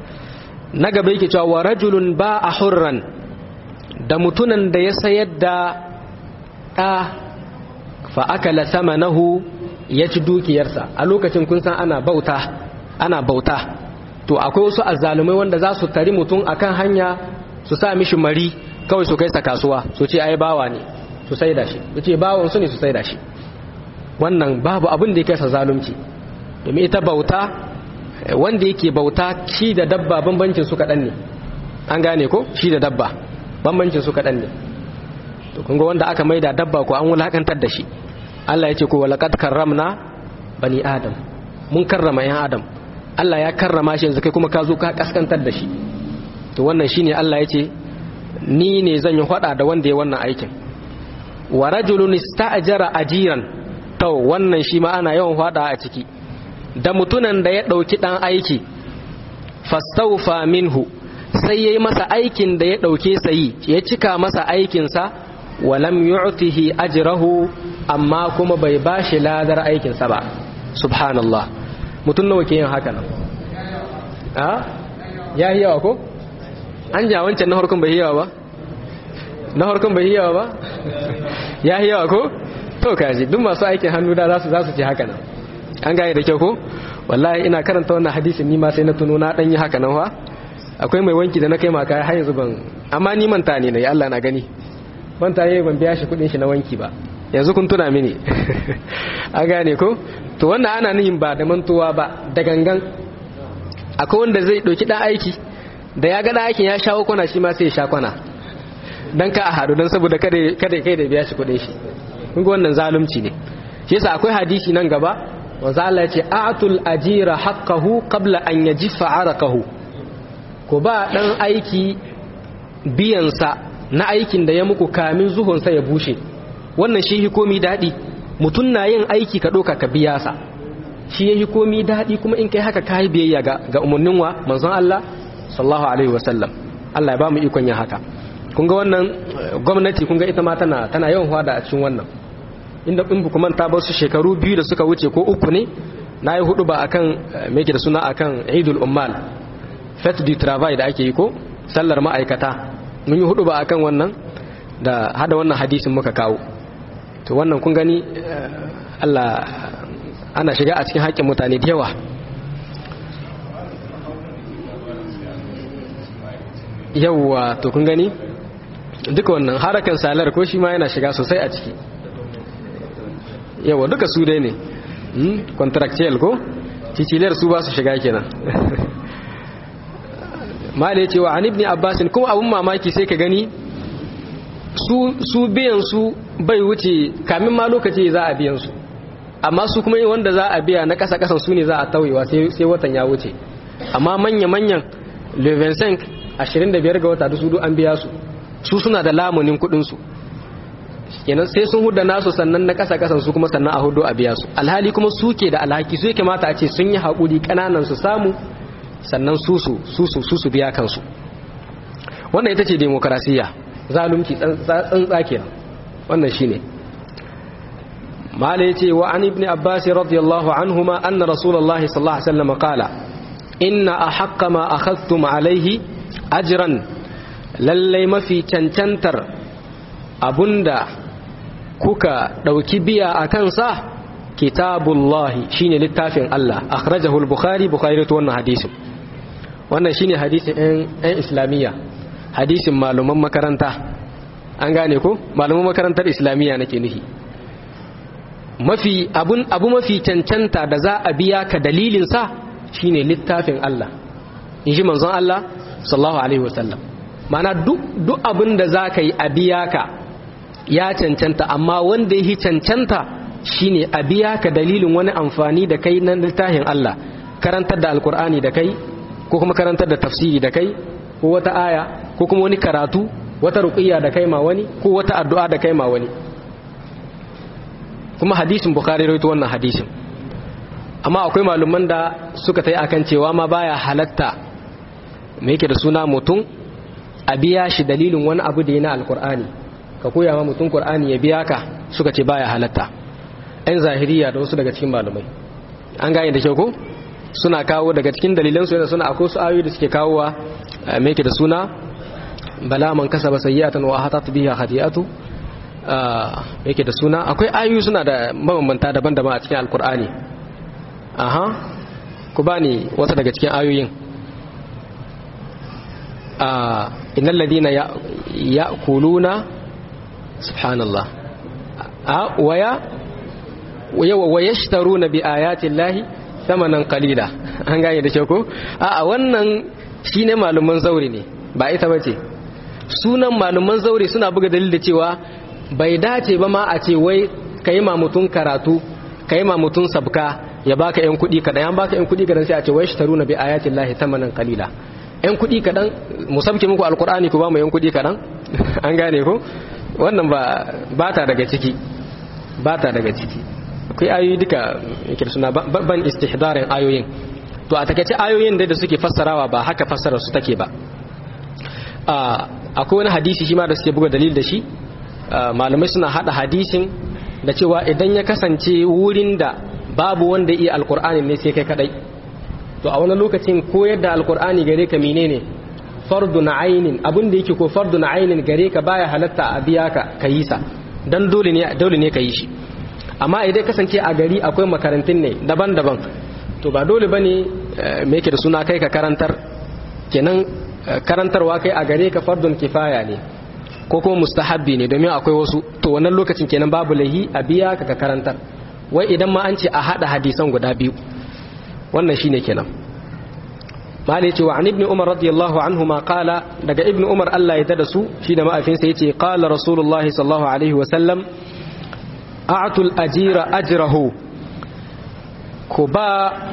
na gaba yake cewa wa rajulun ba a hurran da mutunan da ya sayar da ɗa fa akala samanahu ya ci dukiyarsa a lokacin kun san ana bauta ana bauta to akwai wasu azzalumai wanda za su tari mutum akan hanya su sa mishi mari kawai su kai sa kasuwa su ce ai bawa ne su sai da shi su ce bawon su ne su sai da shi wannan babu abin da ya kai sa zalunci domin ita bauta wanda yake bauta shi da dabba bambancin su kaɗan ne an gane ko shi da dabba bambancin su kaɗan ne to kun ga wanda aka maida dabba ko an wulakantar da shi Allah ya ce ko walaqad karramna bani adam mun karrama yan adam Allah ya karrama shi yanzu kai kuma ka zo ka kaskantar da shi to wannan shine Allah ya ce ni ne zan yi hada da wanda ya wannan aikin wa rajulun ista'jara ajiran to wannan shi ma ana yawan hada a ciki da mutunan da ya dauki dan aiki fastawfa minhu sai yayi masa aikin da ya dauke sayi ya cika masa aikin sa walam yu'tihi ajrahu amma kuma bai bashi ladar aikin sa ba subhanallah mutun nawa ke yin haka nan a ya yi yawa ko an ja wancan na harkun bai yawa ba na harkun bai yawa ba ya yi yawa ko to kaji duk masu aikin hannu da zasu zasu ce haka nan an gane da kyau ko wallahi ina karanta wannan hadisin ni ma sai na tuno na dan yi haka nan fa akwai mai wanki da na kai maka har yanzu ban amma ni manta ne nayi Allah na gani manta yayi ban biya shi kudin shi na wanki ba yanzu kun tuna mini an gane ko to wannan ana nihin ba da mantuwa ba da gangan akwai wanda zai ɗauki ɗan aiki da ya ga aikin ya shawo kwana shi ma sai ya sha kwana don ka a haɗu don saboda kada kai da biya shi kuɗin shi kun ga wannan zalunci ne shi yasa akwai hadisi nan gaba wanzu Allah ya ce atul ajira haqqahu qabla an yajifa araqahu ko ba dan aiki biyansa na aikin da ya muku kamin zuhunsa ya bushe wannan shi hikomi daɗi mutum na yin aiki ka ɗauka ka biya sa shi ya komi daɗi kuma in kai haka kayi biyayya ga umarnin wa manzon Allah sallallahu alaihi wasallam Allah ya ba mu ikon yin haka kun ga wannan gwamnati kun ga ita ma tana tana yawan hwada a cikin wannan inda in bu kuma ta bar su shekaru biyu da suka wuce ko uku ne na yi hudu ba akan me yake da suna akan Eidul Ummal Fête du Travail da ake yi ko sallar ma'aikata mun yi hudu ba akan wannan da hada wannan hadisin muka kawo to wannan kun gani Allah ana shiga a cikin haƙƙin mutane da yawa yawwa to kun gani duka wannan harakan salar ko shi ma yana shiga sosai a ciki yawwa duka su dai ne contractual ko ciciliyar su ba su shiga kenan mala ce wa an ibn abbasin kuma abun mamaki sai ka gani su biyan su bai wuce kamin ma lokaci za a biyan su amma su kuma wanda za a biya na kasa kasan su ne za a tauyewa sai watan ya wuce amma manya-manyan levensenk 25 ga wata da su an biya su su suna da lamunin kudinsu kenan sai sun huda nasu sannan na kasa kasan su kuma sannan a hudu a biya su alhali kuma su ke da alhaki su yake mata a ce sun yi haƙuri ƙananan su samu sannan su su su su biya kansu wannan ita ce demokarasiya zalunci tsantsa kenan wannan shine mala yace wa an ibn abbas radiyallahu anhuma anna rasulullahi sallallahu alaihi wasallam qala inna ahaqqa ma akhadhtum alayhi ajran lallai mafi cancantar abunda kuka dauki biya a kansa kitabullahi shine littafin Allah akhrajahu al-bukhari bukhari to wannan hadisin wannan shine hadisin ɗan islamiyya hadisin maluman makaranta an gane ko maluman makarantar islamiyya nake nufi mafi abun abu mafi cancanta da za a biya ka dalilin sa shine littafin Allah in ji manzon Allah sallallahu alaihi wasallam mana duk duk abin da za ka yi a biya ka ya cancanta amma wanda ya cancanta shine a biya ka dalilin wani amfani da kai na littafin Allah karantar da alkur'ani da kai ko kuma karantar da tafsiri da kai ko wata aya ko kuma wani karatu wata ruqiyya da kai ma wani ko wata addu'a da kai ma wani kuma hadisin bukhari rawaito wannan hadisin amma akwai malaman da suka tai akan cewa ma baya halatta me yake da suna mutum a biya shi dalilin wani abu da yana alkur'ani ka koya ma mutum qur'ani ya biya ka suka ce baya halatta ɗan zahiriya da wasu daga cikin malamai an gane da kyau ko suna kawo daga cikin dalilan su suna akwai su ayoyi da suke kawowa me yake da suna bala man kasaba sayyi'atan wa hatat biha khati'atu yake da suna akwai ayoyi suna da mabambanta daban-daban a cikin alkur'ani aha ku bani wata daga cikin ayoyin innal ladina ya'kuluna subhanallah a waya wa yashtaruna bi ayati llahi thamanan qalila an gane da ko a wannan shine malaman zauri ne ba ita bace sunan malaman zaure suna buga dalil da cewa bai dace ba ma a ce wai kai ma mutun karatu kai ma mutun sabka ya baka yan kudi kadan yan baka yan kudi kadan sai a ce wai shtaruna bi ayati llahi thamanan qalila yan kudi kadan musabke muku alqur'ani ku ba mu yan kudi kadan an gane ko wannan ba ba ta daga ciki ba ta daga ciki akwai ayoyi duka yake suna ban istihdarin ayoyin to a takaice ayoyin da suke fassarawa ba haka fassarar su take ba akwai wani hadisi shi ma da suke buga dalil da shi malamai suna hada hadisin da cewa idan ya kasance wurin da babu wanda iya alkur'ani ne sai kai kadai to a wani lokacin koyar da alkur'ani gare ka menene fardu na ainin abin da yake ko fardu na ainin gare ka baya halatta a biya ka ka yi sa dan dole ne dole ne ka yi shi amma idan kasance a gari akwai makarantun ne daban-daban to ba dole bane me yake da suna kai ka karantar kenan karantarwa kai a gare ka fardun kifaya ne ko kuma mustahabbi ne domin akwai wasu to wannan lokacin kenan babu lahi a biya ka ka karantar wai idan ma an ce a hada hadisan guda biyu wannan shine kenan malai ce wa an ibn umar radiyallahu anhu ma qala daga ibn umar Allah ya tada su shi da ma'afinsa yace qala rasulullah sallallahu alaihi wa sallam a'tul ajira ajrahu ku ba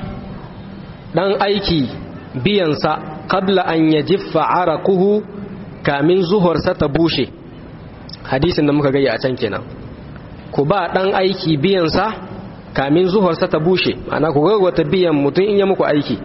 dan aiki biyansa qabla an yajiffa araquhu kamin zuhursa ta bushe hadisin da muka gaya a can kenan ku ba dan aiki biyansa kamin zuhursa ta bushe ana ku gaggwata biyan mutum in ya muku aiki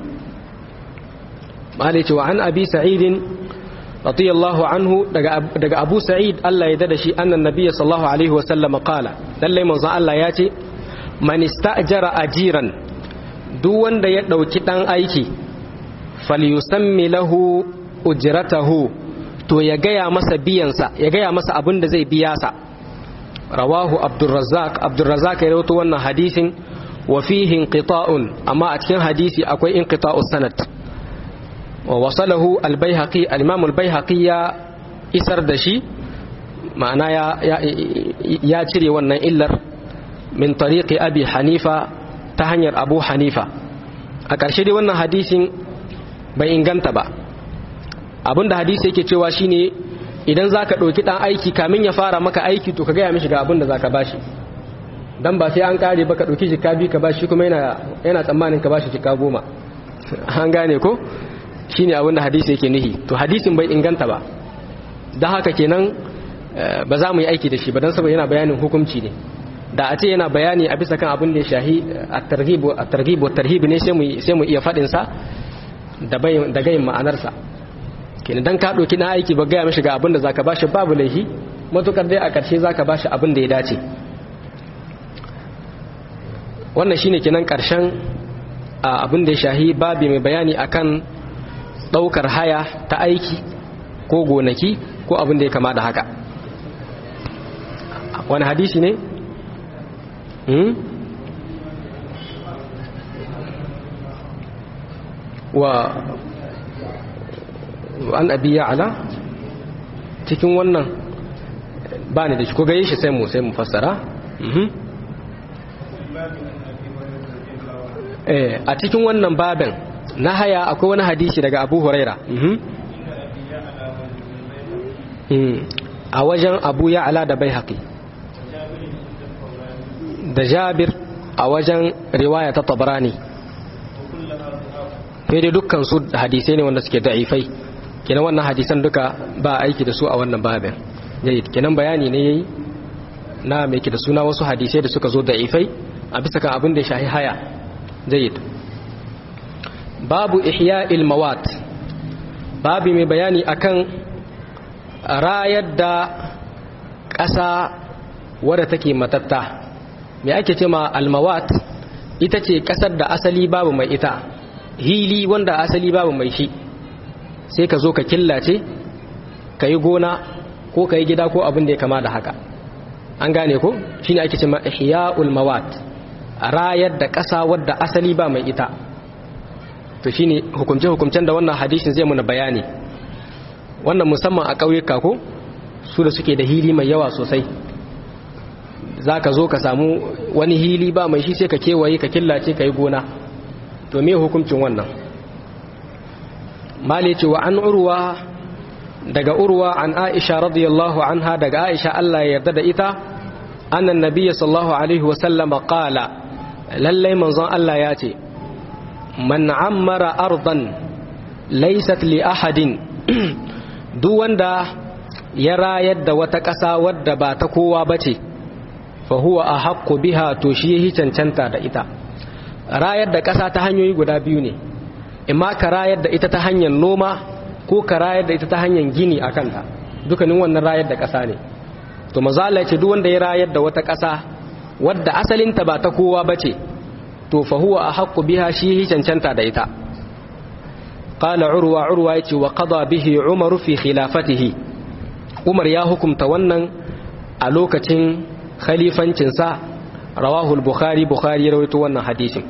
malai cewa an abi sa'idin radiyallahu anhu daga abu sa'id Allah ya dada shi annan nabiyyi sallallahu alaihi wa sallam qala lalle manzo Allah ya ce man ista'jara ajiran duk wanda ya dauki dan aiki falyusammi lahu ujratahu to ya gaya masa biyansa ya gaya masa abin da zai biya sa rawahu abdurrazzaq abdurrazzaq ya rawaito wannan hadisin wa fihi inqita'un amma a cikin hadisi akwai inqita'us sanad wa wasalahu al-baihaqi al-imam al-baihaqi ya isar da shi ma'ana ya ya cire wannan illar min tariqi abi hanifa ta hanyar abu hanifa a ƙarshe dai wannan hadisin bai inganta ba abinda hadisi yake cewa shine idan zaka ɗauki ɗan aiki kamin ya fara maka aiki to ka gaya mishi ga abinda zaka bashi dan ba sai an kare ba ka ɗauki jika biyu ka bashi kuma yana yana tsammanin ka bashi jika goma an gane ko shine abinda hadisi yake nihi to hadisin bai inganta ba dan haka kenan ba za mu yi aiki da shi ba dan saboda yana bayanin hukunci ne da a ce yana bayani a bisa kan abin da ya shahi at-targhib at-targhib wat-tarhib ne sai mu sai mu iya fadin sa da bayin da gayin ma'anarsa kenan dan ka doki na aiki ba gaya mishi ga abin da zaka bashi babu laifi matukar dai a karshe zaka bashi abin da ya dace wannan shine kenan karshen abin da ya shahi babi mai bayani akan daukar haya ta aiki ko gonaki ko abin da ya kama da haka wani hadisi ne wa an abi ya'ala cikin wannan ba ni da shi ko gaye shi sai mu sai mu fassara a cikin wannan babin na haya akwai wani hadisi daga abu huraira a wajen abu ya'ala da bai haƙi da jabir a wajen riwaya ta tabarani fiye da dukkan su hadisai ne wanda suke da'ifai kenan wannan hadisan duka ba aiki da su a wannan babin jayyid kenan bayani ne yayi na mai da suna wasu hadisai da suka zo da'ifai a bisa kan abin da ya shahi haya jayyid babu ihya'il mawat babu mai bayani akan rayar da ƙasa wadda take matatta me ake ce ma almawat ita ce ƙasar da asali babu mai ita hili wanda asali babu mai shi sai ka zo ka killace ka yi gona ko ka yi gida ko abin da ya kama da haka an gane ko shi ne ake ce ma ihya'ul mawat rayar da ƙasa wadda asali ba mai ita to shi ne hukumce-hukumcen da wannan hadishin zai muna bayani wannan musamman a ƙauyuka ko su da suke da hili mai yawa sosai za ka zo ka samu wani hili ba mai shi sai ka kewaye ka killace ka yi gona to me hukuncin wannan mali ce wa an urwa daga urwa an aisha radiyallahu anha daga aisha Allah ya yarda da ita annan nabiyyi sallallahu alaihi wa sallama qala lallai manzon Allah ya ce man ammara ardan laysat li ahadin duk wanda ya rayar da wata ƙasa wadda ba ta kowa bace fa huwa ahaqqu biha to shi yi cancanta da ita rayar da ƙasa ta hanyoyi guda biyu ne imma ka rayar da ita ta hanyar noma ko ka rayar da ita ta hanyar gini a kanta dukkanin wannan rayar da ƙasa ne to maza Allah ce duk wanda ya rayar da wata ƙasa wadda asalinta ba ta kowa ba ce to fa huwa ahaqqu biha shi yi cancanta da ita qala urwa urwa yace wa qada bihi umaru fi khilafatihi umar ya hukumta wannan a lokacin khalifancinsa rawahu al-bukhari bukhari ya rawaito wannan hadisin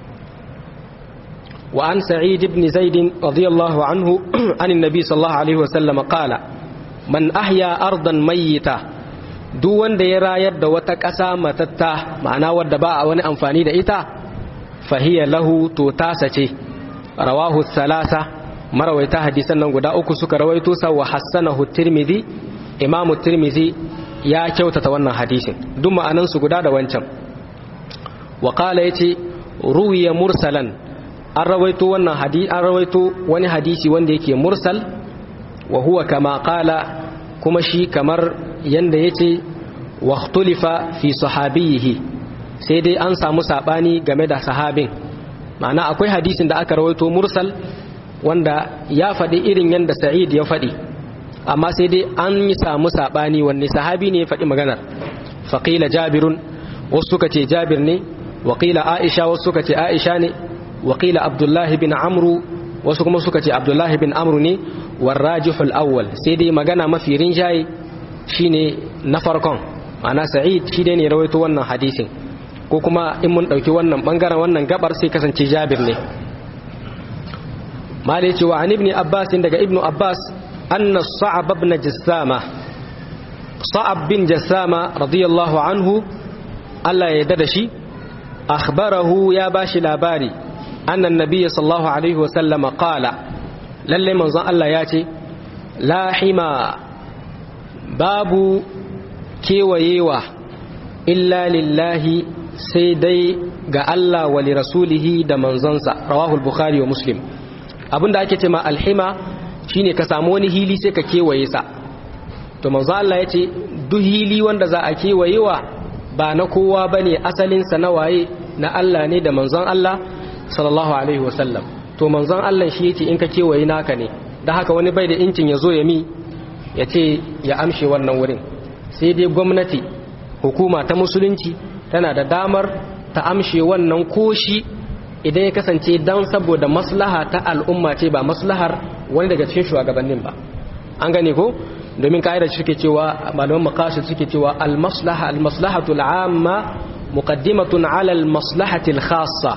وعن سعيد بن زيد رضي الله عنه عن النبي صلى الله عليه وسلم قال من أحيا أرضا ميتة duk wanda ya rayar da wata ƙasa matatta ma'ana wadda ba a wani amfani da ita fahiyar lahu to tasa ce rawahu salasa marawaita hadisan nan guda uku suka rawaito sa wa hassanahu tirmidhi imamu tirmidhi ya kyautata wannan hadisin duk ma'anan su guda da wancan wa qala yace ruwiya mursalan an rawaito wannan hadisi an rawaito wani hadisi wanda yake mursal wa huwa kama qala kuma shi kamar yanda yace wa ikhtulifa fi sahabihi sai dai an samu sabani game da sahabin ma'ana akwai hadisin da aka rawaito mursal wanda ya faɗi irin yanda sa'id ya faɗi amma sai dai an yi samu sabani wanne sahabi ne ya faɗi maganar faqila jabirun wasu suka ce jabir ne waƙila aisha wasu suka ce aisha ne waƙila abdullahi bin amru wasu kuma suka ce abdullahi bin amru ne warrajihul awwal sai dai magana mafi rinjaye shine na farkon ma'ana sa'id shi dai ne rawaito wannan hadisin ko kuma in mun ɗauki wannan ɓangaren wannan gabar sai kasance jabir ne malai cewa an ibni abbas daga ibnu abbas anna sa'ab ibn jassama sa'ab bin jassama radiyallahu anhu Allah ya yarda da shi akhbarahu ya bashi labari annan nabiyyi sallallahu alaihi wasallama qala lalle manzon Allah ya ce la hima babu kewayewa illa lillahi sai dai ga Allah wa li rasulihi da manzonsa rawahu al-bukhari wa muslim abinda ake ce ma alhima shine ka samu wani hili sai ka kewaye sa to manzon Allah ya ce duk hili wanda za a kewayewa ba na kowa bane asalin sa na waye na Allah ne da manzon Allah sallallahu alaihi wasallam to manzon Allah shi yace in ka kewaye naka ne da haka wani bai da incin ya zo ya mi ya ce ya amshe wannan wurin sai dai gwamnati hukuma ta musulunci tana da damar ta amshe wannan koshi idan ya kasance dan saboda maslaha ta al'umma ce ba maslahar wani daga cikin shugabannin ba an gane ko domin ka'ida suke cewa malaman maqasid suke cewa al-maslaha al-maslahatu al-amma muqaddimatun ala al-maslahati al-khassa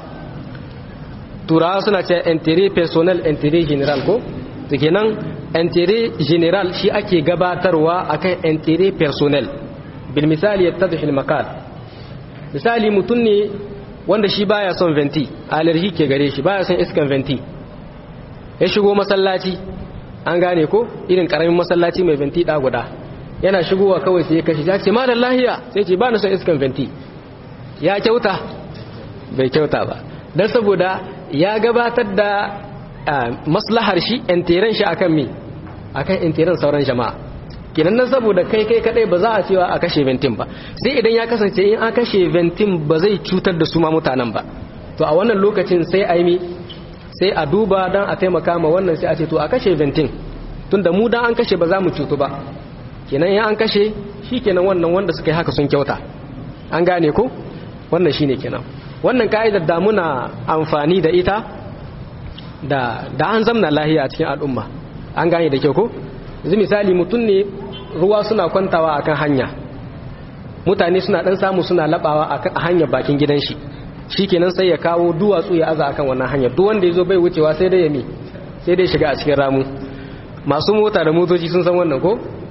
turawa suna ce intérêt personnel intérêt general ko to kenan intérêt general shi ake gabatarwa akan intérêt personnel bil misali yattadhi al-maqal misali mutum ne wanda shi baya son venti allergy ke gare shi baya son iskan venti ya shigo masallaci an gane ko irin karamin masallaci mai venti da guda yana shigowa kawai sai ya kashi ya ce malam lahiya sai ce ba na son iskan venti ya kyauta bai kyauta ba don saboda ya gabatar da maslahar shi intiran shi akan mi akan intiran sauran jama'a kinan nan saboda kai kai kadai ba za a cewa a kashe ventin ba sai idan ya kasance in an kashe ventin ba zai cutar da su ma mutanen ba to a wannan lokacin sai a yi sai a duba dan a taimaka ma wannan sai a ce to a kashe ventin tunda mu dan an kashe ba za mu cutu ba kenan in an kashe shi kenan wannan wanda suka yi haka sun kyauta an gane ko wannan shine kenan wannan ka'idar da muna amfani da ita da da an zamna lahiya a cikin al'umma an gane da kyau ko yanzu misali mutum ne ruwa suna kwantawa akan hanya mutane suna dan samu suna labawa a hanyar bakin gidan shi shikenan sai ya kawo duwatsu ya aza akan wannan hanyar duk wanda yazo bai wucewa sai dai ya mi sai dai shiga a cikin ramu masu mota da motoci sun san wannan ko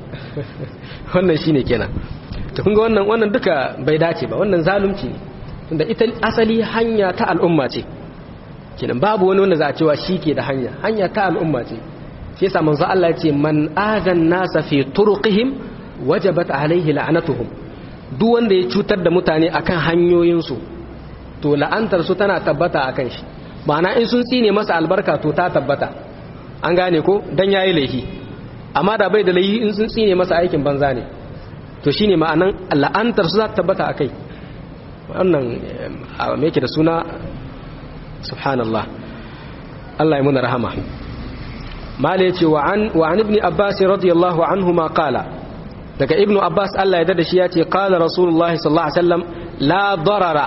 wannan shine kenan to kun ga wannan wannan duka bai dace ba wannan zalunci ne tunda ita asali hanya ta al'umma ce kenan babu wani wanda za a cewa shi ke da hanya hanya ta al'umma ce shi yasa manzo Allah ya ce man adan nasa fi turqihim wajabat alaihi la'natuhum duk wanda ya cutar da mutane akan hanyoyinsu to la'antar su tana tabbata akan shi ma'ana in sun tsine masa albarka to ta tabbata an gane ko dan yayi laifi amma da bai da laifi in sun tsine masa aikin banza ne to shine ma'anan la'antar su za ta tabbata akai wannan me yake da suna subhanallah Allah ya muna rahama mala yace wa an wa an ibn abbas radiyallahu anhuma qala daga ibnu abbas Allah ya dada shi yace qala rasulullahi sallallahu alaihi wasallam la darara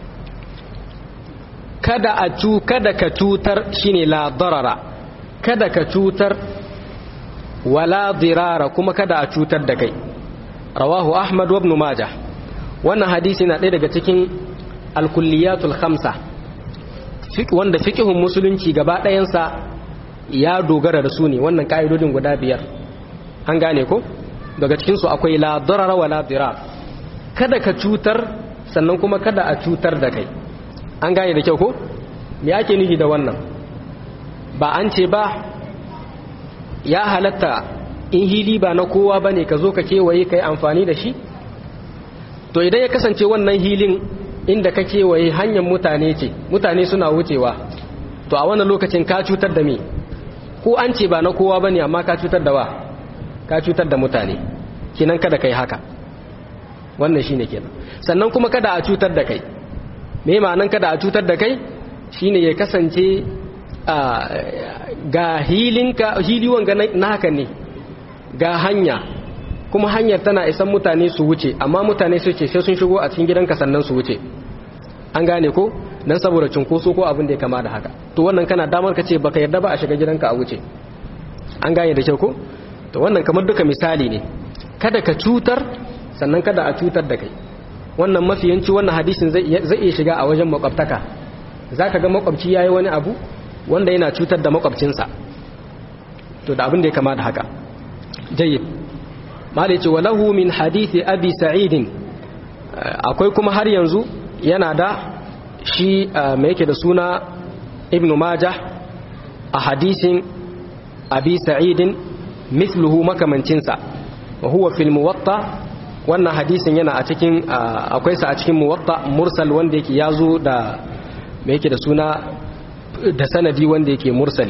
kada a cu kada ka cutar shine la darara kada ka cutar wala dirara kuma kada a cutar da kai rawahu ahmad wa ibn majah wannan hadisi na ɗaya daga cikin alkulliyatul khamsa wanda fiqhun musulunci gaba ɗayansa ya dogara da su ne wannan ka'idodin guda biyar an gane ko daga cikinsu akwai la darara wa la dirar kada ka cutar sannan kuma kada a cutar da kai an gane da kyau ko me ake nufi da wannan ba an ce ba ya halatta in hili ba na kowa bane ka zo ka kewaye kai amfani da shi to idan ya kasance wannan hilin inda ka kewaye hanyar mutane ce mutane suna wucewa to a wannan lokacin ka cutar da me ko an ce ba na kowa bane amma ka cutar da wa ka cutar da mutane kinan kada kai haka wannan shine kenan sannan kuma kada a cutar da kai me ma'anan kada a cutar da kai shine ya kasance ga hilinka hiliwan ga na haka ne ga hanya kuma hanyar tana isan mutane su wuce amma mutane su ce sai sun shigo a cikin gidanka sannan su wuce an gane ko dan saboda cunkoso ko abin da ya kama da haka to wannan kana damar ka ce baka yarda ba a shiga gidanka a wuce an gane da kyau ko to wannan kamar duka misali ne kada ka cutar sannan kada a cutar da kai wannan mafiyanci wannan hadisin zai iya shiga a wajen makwabtaka zaka ga makwabci yayi wani abu wanda yana cutar da makwabcinsa to da abin da ya kama da haka jayyid malai ce walahu min hadithi abi sa'idin akwai kuma har yanzu yana da shi mai yake da suna ibnu majah a hadisin abi sa'idin mithluhu makamancinsa wa huwa fil muwatta wannan hadisin yana a cikin akwai sa a cikin muwatta mursal wanda yake yazo da mai yake da suna da sanadi wanda yake mursali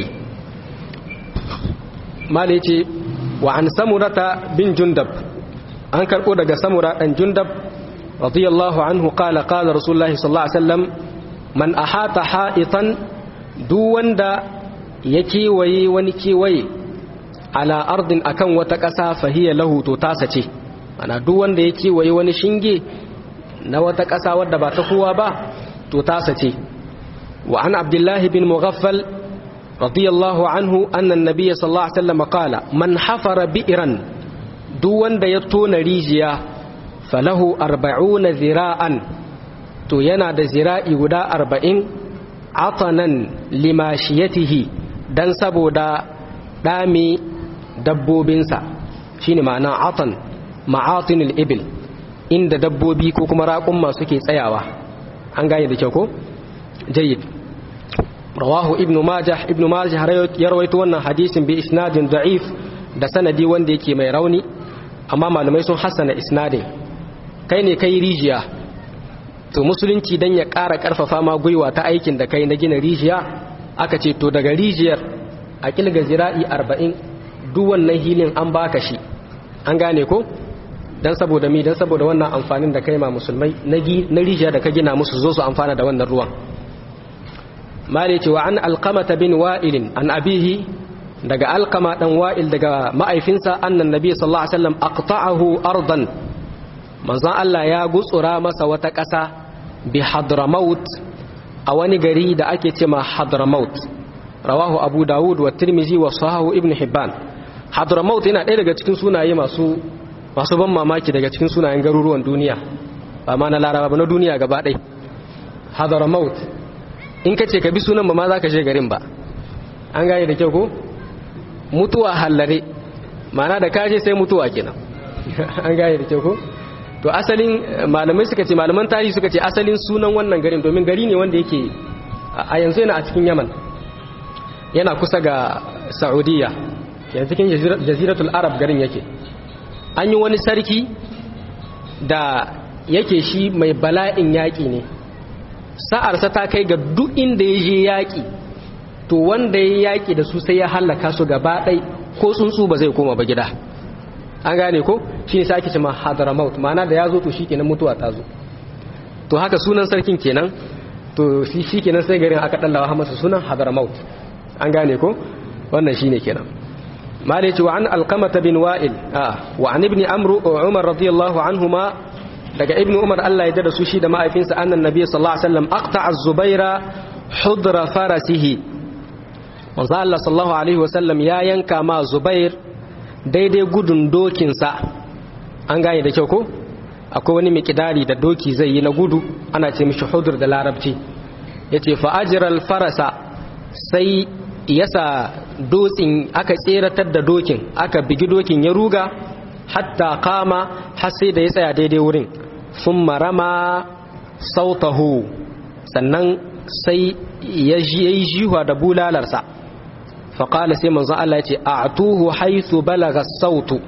malai ce wa an samurata bin jundab an karɓo daga samura ɗan jundab radiyallahu anhu qala qala rasulullahi sallallahu alaihi wasallam man ahata ha'itan duk wanda ya kewaye wani kewaye ala ardin akan wata ƙasa fahiya lahu to tasa ce ana duk wanda ya kewaye wani shinge na wata ƙasa wadda ba ta kowa ba to tasa ce wa an abdullahi bin mughaffal رضي الله عنه أن النبي صلى الله عليه وسلم قال من حفر بئرا دون يطون ريجيا فله أربعون ذراعا تو ينا دا ذراعي ودا أربعين عطنا لماشيته دان سبو دا دامي دبوبنسا شيني معنى عطن معاطن الإبل إن دا دبوبي كوكما راكم ما سكي سياوا أنغاني دا كوكو جيد rawahu ibnu majah ibnu majah ya rawaito wannan hadisin bi isnadin da'if da sanadi wanda yake mai rauni amma malamai sun hassana isnadin kai ne kai rijiya to musulunci dan ya ƙara ƙarfafa ma gwiwa ta aikin da kai na gina rijiya aka ce to daga rijiyar a kilga zira'i arba'in duk wannan hilin an baka shi an gane ko dan saboda mi dan saboda wannan amfanin da kai ma musulmai na rijiya da ka gina musu zo su amfana da wannan ruwan maliki wa an alqamata bin wa'ilin an abihi daga alqama dan wa'il daga ma'aifinsa annan nabi sallallahu alaihi wasallam aqta'ahu ardan manzon Allah ya gutsura masa wata ƙasa bi hadramaut a wani gari da ake ce ma hadramaut rawahu abu dawud wa tirmizi wa sahahu ibn hibban hadramaut yana ɗaya daga cikin sunaye masu masu ban mamaki daga cikin sunayen garuruwan duniya ba ma na laraba ba na duniya gaba ɗaya hadramaut in ka ce ka bi sunan ba ma za ka je garin ba an gane da kyau ko mutuwa hallare mana da kaje sai mutuwa kenan an gane da kyau ko to asalin malamai suka ce malaman tarihi suka ce asalin sunan wannan garin domin gari ne wanda yake a yanzu yana a cikin yaman yana kusa ga saudiya yanzu cikin jaziratul arab garin yake an yi wani sarki da yake shi mai bala'in yaƙi ne sa'arsa ta kai ga duk inda ya je yaƙi to wanda ya yaƙi da su sai ya hallaka su gaba ɗai ko tsuntsu ba zai koma ba gida an gane ko shi ne sai ake cima hadramaut ma'ana da ya zo to shi kenan mutuwa ta zo to haka sunan sarkin kenan to shi kenan sai garin aka ɗallawa masa sunan hadramaut an gane ko wannan shi ne kenan malai ce wa an alkamata bin wa'il wa an ibni amru umar radiyallahu anhuma daga ibn umar Allah ya da su shi da ma'aifinsa annan nabi sallallahu alaihi wasallam aqta az-zubaira hudra farasihi manzo Allah sallallahu alaihi wasallam ya yanka ma zubair daidai gudun dokin sa an gane da kyau ko akwai wani mikidari da doki zai yi na gudu ana ce mishi hudur da larabci yace fa ajral farasa sai yasa dotsin aka tseratar da dokin aka bigi dokin ya ruga hatta kama har sai da ya tsaya daidai wurin sun marama sautahu sannan sai ya yi jihuwa da bulalarsa faƙala sai manzo Allah ya ce a tuhu haithu balaga sautu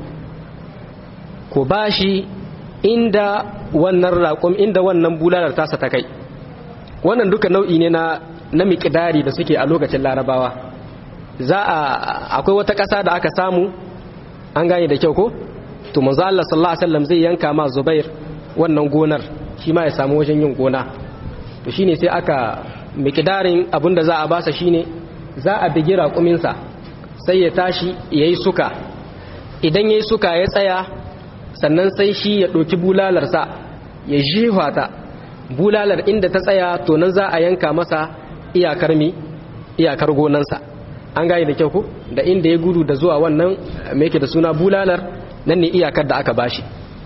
ku bashi inda wannan raƙum inda wannan bulalar tasa ta kai wannan duka nau'i ne na na miƙidari da suke a lokacin larabawa za a akwai wata ƙasa da aka samu an gane da kyau ko to manzo Allah sallallahu alaihi wasallam zai yanka ma Zubair wannan gonar shi ma ya samu wajen yin gona to shine sai aka miƙidarin abinda za a basa shine za a bigi raƙumin sa sai ya tashi yayi suka idan yayi suka ya tsaya sannan sai shi ya ɗauki bulalarsa ya jefa ta bulalar inda ta tsaya to nan za a yanka masa iyakar mi iyakar gonansa an gane da kyau ku da inda ya gudu da zuwa wannan me yake da suna bulalar nan ne iyakar da aka bashi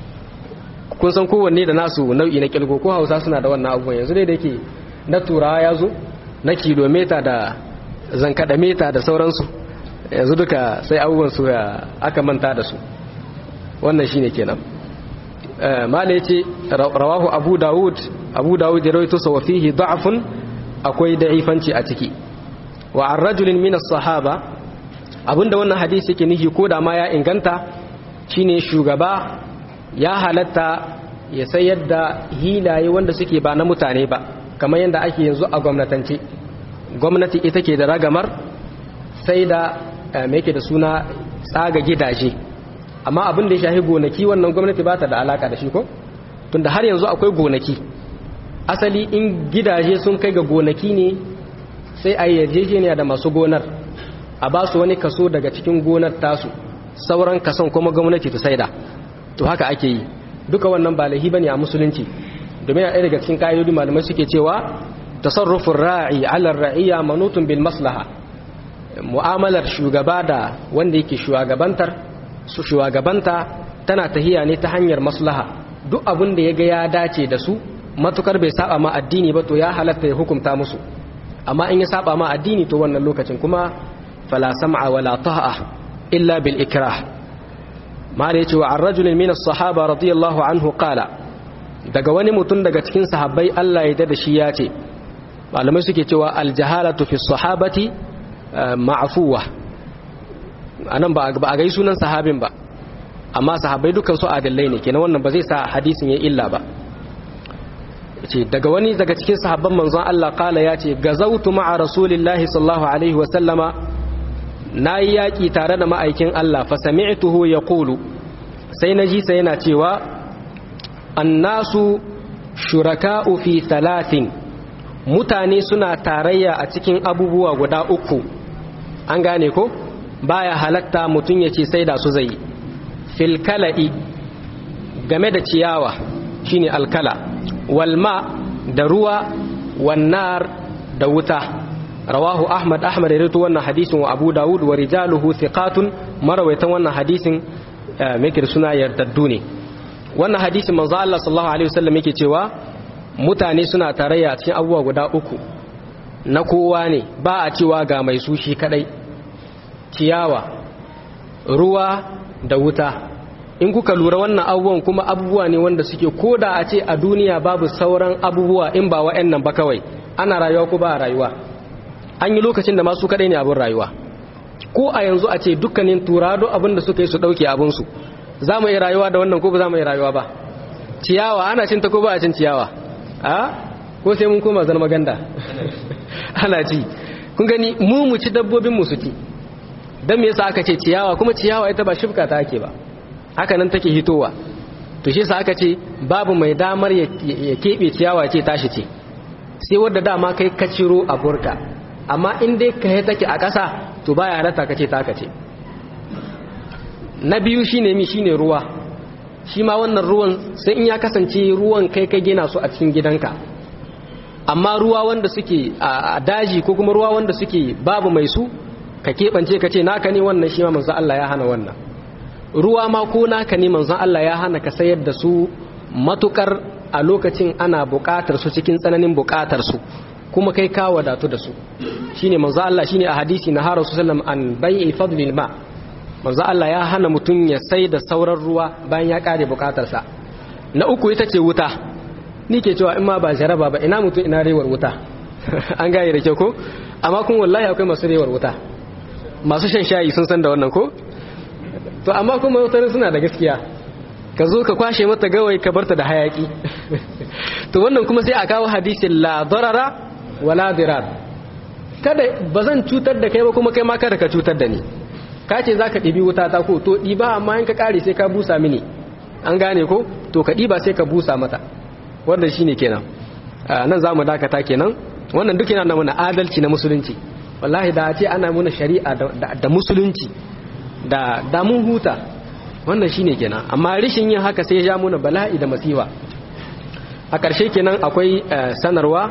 kun san kowanne da nasu nau'i na kilgo ko hausa suna da wannan abubuwan yanzu dai da yake na turawa ya zo na kilomita da zankada mita da sauransu yanzu duka sai abubuwan su aka manta da su wannan shine kenan mala yace rawahu abu daud abu daud ya rawaito sa fihi da'fun akwai da'ifanci a ciki wa an rajulin min as-sahaba abinda wannan hadisi yake nihi ko da ma ya inganta shine shugaba ya halatta ya sayar da hilaye wanda suke ba na mutane ba kamar yadda ake yanzu a gwamnatance gwamnati ita ke da ragamar sai da mai ke da suna tsaga gidaje amma abin da ya shahi gonaki wannan gwamnati ba ta da alaka da shi ko tunda har yanzu akwai gonaki asali in gidaje sun kai ga gonaki ne sai a yarjejeniya da masu gonar a ba su wani kaso daga cikin gonar tasu sauran kason kuma gwamnati ta saida to haka ake yi duka wannan ba lahi bane a musulunci domin a ɗaya daga cikin ƙa'idodi malamai suke cewa tasarrufin ra'i alar ra'iyya manutun bil maslaha mu'amalar shugaba da wanda yake shugabantar su shugabanta tana tahiya ne ta hanyar maslaha duk abin da ya ga ya dace da su matukar bai saba ma addini ba to ya halatta ya hukunta musu amma in ya saba ma addini to wannan lokacin kuma fala sam'a wala ta'a illa bil ikrah ma da yace wa ar-rajul min as-sahaba radiyallahu anhu qala daga wani mutum daga cikin sahabbai Allah ya da shi ya ce malamai suke cewa al-jahalatu fi sahabati ma'fuwa anan ba a gai sunan sahabin ba amma sahabbai dukan su adillai ne kenan wannan ba zai sa hadisin ya illa ba ce daga wani daga cikin sahabban manzon Allah kala ya ce gazautu ma'a rasulillahi sallallahu alaihi wa sallama nayi yaki tare da ma'aikin Allah fa sami'tuhu yaqulu sai naji sai yana cewa annasu shuraka'u fi thalathin mutane suna tarayya a cikin abubuwa guda uku an gane ko baya halatta mutum ya ce sai da su zai fil kala'i game da ciyawa shine alkala walma da ruwa wannar da wuta rawahu ahmad ahmad ya rito wannan hadisin wa abu dawud wa rijaluhu thiqatun marawaitan wannan hadisin mikir suna yardaddu ne wannan hadisin manzo Allah sallallahu alaihi wasallam yake cewa mutane suna tarayya a cikin abubuwa guda uku na kowa ne ba a cewa ga mai su shi kadai ciyawa ruwa da wuta in kuka lura wannan abubuwan kuma abubuwa ne wanda suke koda a ce a duniya babu sauran abubuwa in ba wa'annan ba kawai ana rayuwa ko ba a rayuwa an yi lokacin da masu kadai ne abin rayuwa ko a yanzu a ce dukkanin turado abinda suka yi su dauke abinsu za mu yi rayuwa da wannan ko ba za mu yi rayuwa ba ciyawa ana cin ta ko ba a cin ciyawa a ko sai mun koma zan maganda ana ci kun gani mu mu ci dabbobin mu su ci dan me yasa aka ce ciyawa kuma ciyawa ita ba shifka ta ake ba haka nan take hitowa to shi yasa aka ce babu mai damar ya kebe ciyawa ce tashi ce sai wadda dama kai ka ciro a burka amma in dai ka take a ƙasa to baya halatta ka ce taka ce na biyu shine mi shine ruwa shi ma wannan ruwan sai in ya kasance ruwan kai ka gina su a cikin gidanka amma ruwa wanda suke a daji ko kuma ruwa wanda suke babu mai su ka keɓance ka ce naka ne wannan shi ma manzon Allah ya hana wannan ruwa ma ko naka ne manzon Allah ya hana ka sayar da su matukar a lokacin ana buƙatar su cikin tsananin buƙatar su kuma kai ka wadatu da su shine manzon Allah shine a hadisi na har sallam an bai'i fadlil ma manzon Allah ya hana mutum ya sai da sauran ruwa bayan ya kare buƙatarsa na uku ita ce wuta ni ke cewa in ma ba jaraba ba ina mutum ina rewar wuta an gane da kyau ko amma kun wallahi akwai masu rewar wuta masu shan shayi sun san da wannan ko to amma kuma wutar suna da gaskiya ka zo ka kwashe mata gawai ka barta da hayaki to wannan kuma sai a kawo hadisin la darara wala dirar kada ba zan cutar da kai ba kuma kai ma kada ka cutar da ni ka ce za ka ɗibi wuta ta ko to ɗiba amma in ka ƙare sai ka busa mini an gane ko to ka ɗiba sai ka busa mata wannan shine kenan nan za mu dakata kenan wannan duk yana mana adalci na musulunci wallahi da a ce ana muna shari'a da musulunci da da mun huta wannan shine kenan amma rishin yin haka sai ya ja muna bala'i da masiwa a ƙarshe kenan akwai sanarwa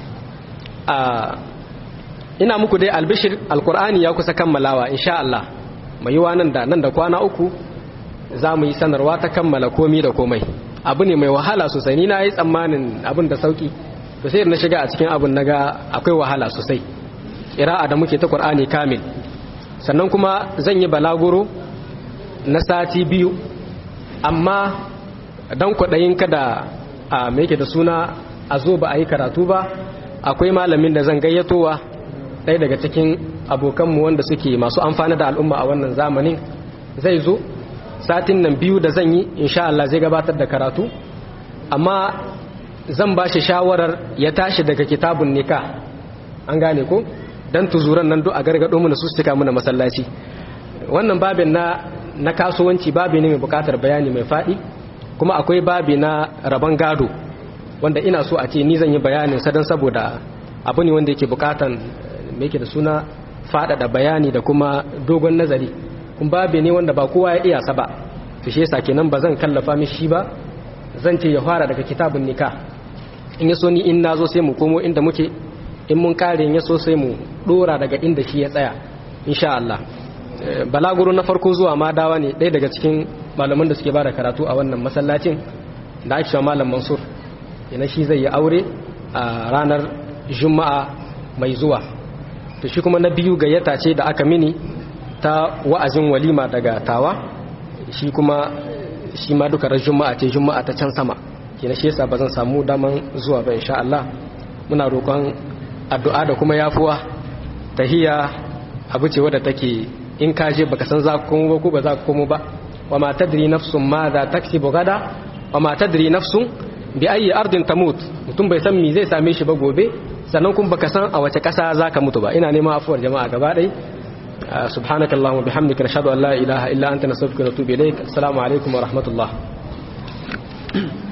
ina muku dai albishir alkur'ani ya kusa kammalawa insha Allah mai yiwa nan da nan da kwana uku za mu yi sanarwa ta kammala komi da komai abu ne mai wahala sosai ni na yi tsammanin abin da sauki to sai na shiga a cikin abin naga akwai wahala sosai ƙira'a da muke ta ƙur'ani kamil sannan kuma zan yi balaguro na sati biyu amma don kwaɗayin kada a yake da suna a zo ba a yi karatu ba akwai malamin da zan gayyatowa ɗaya daga cikin abokanmu wanda suke masu amfani da al'umma a wannan zamanin zai zo satin nan biyu da zan yi insha Allah zai gabatar da karatu amma zan ba shi shawarar ya tashi daga kitabun nika an gane ko dan tuzuran nan duk a gargado mana su suka mana masallaci wannan babin na na kasuwanci babi ne mai bukatar bayani mai fadi kuma akwai babi na rabon gado wanda ina so a ce ni zan yi bayanin sa dan saboda abu ne wanda yake bukatan me yake da suna faɗaɗa bayani da kuma dogon nazari kun babi ne wanda ba kowa ya iya sa ba to shi yasa kenan ba zan kallafa mishi ba zan ce ya fara daga kitabun nikah in yaso ni in nazo sai mu komo inda muke in mun kare ya so sai mu dora daga inda shi ya tsaya insha Allah balaguro na farko zuwa ma dawa ne ɗaya daga cikin malaman da suke bada karatu a wannan masallacin da ake malam Mansur yana shi zai yi aure a ranar Juma'a mai zuwa to shi kuma na biyu gayyata ce da aka mini ta wa'azin walima daga tawa shi kuma shi ma duka ran Juma'a ce Juma'a ta can sama kina shi yasa bazan samu daman zuwa ba insha Allah muna roƙon addu'a da kuma yafuwa tahiyya abu ce wadda take in ka je baka san za ka komo ba ko ba za ka komo ba wa ma tadri nafsun ma za taksibu gada wa ma tadri nafsun bi ayi ardin tamut mutum bai san me zai same shi ba gobe sannan kuma baka san a wace kasa za ka mutu ba ina neman afuwar jama'a gaba ɗaya subhanakallahumma bihamdika nashhadu an la ilaha illa anta nastaghfiruka wa natubu ilaik assalamu alaikum wa rahmatullah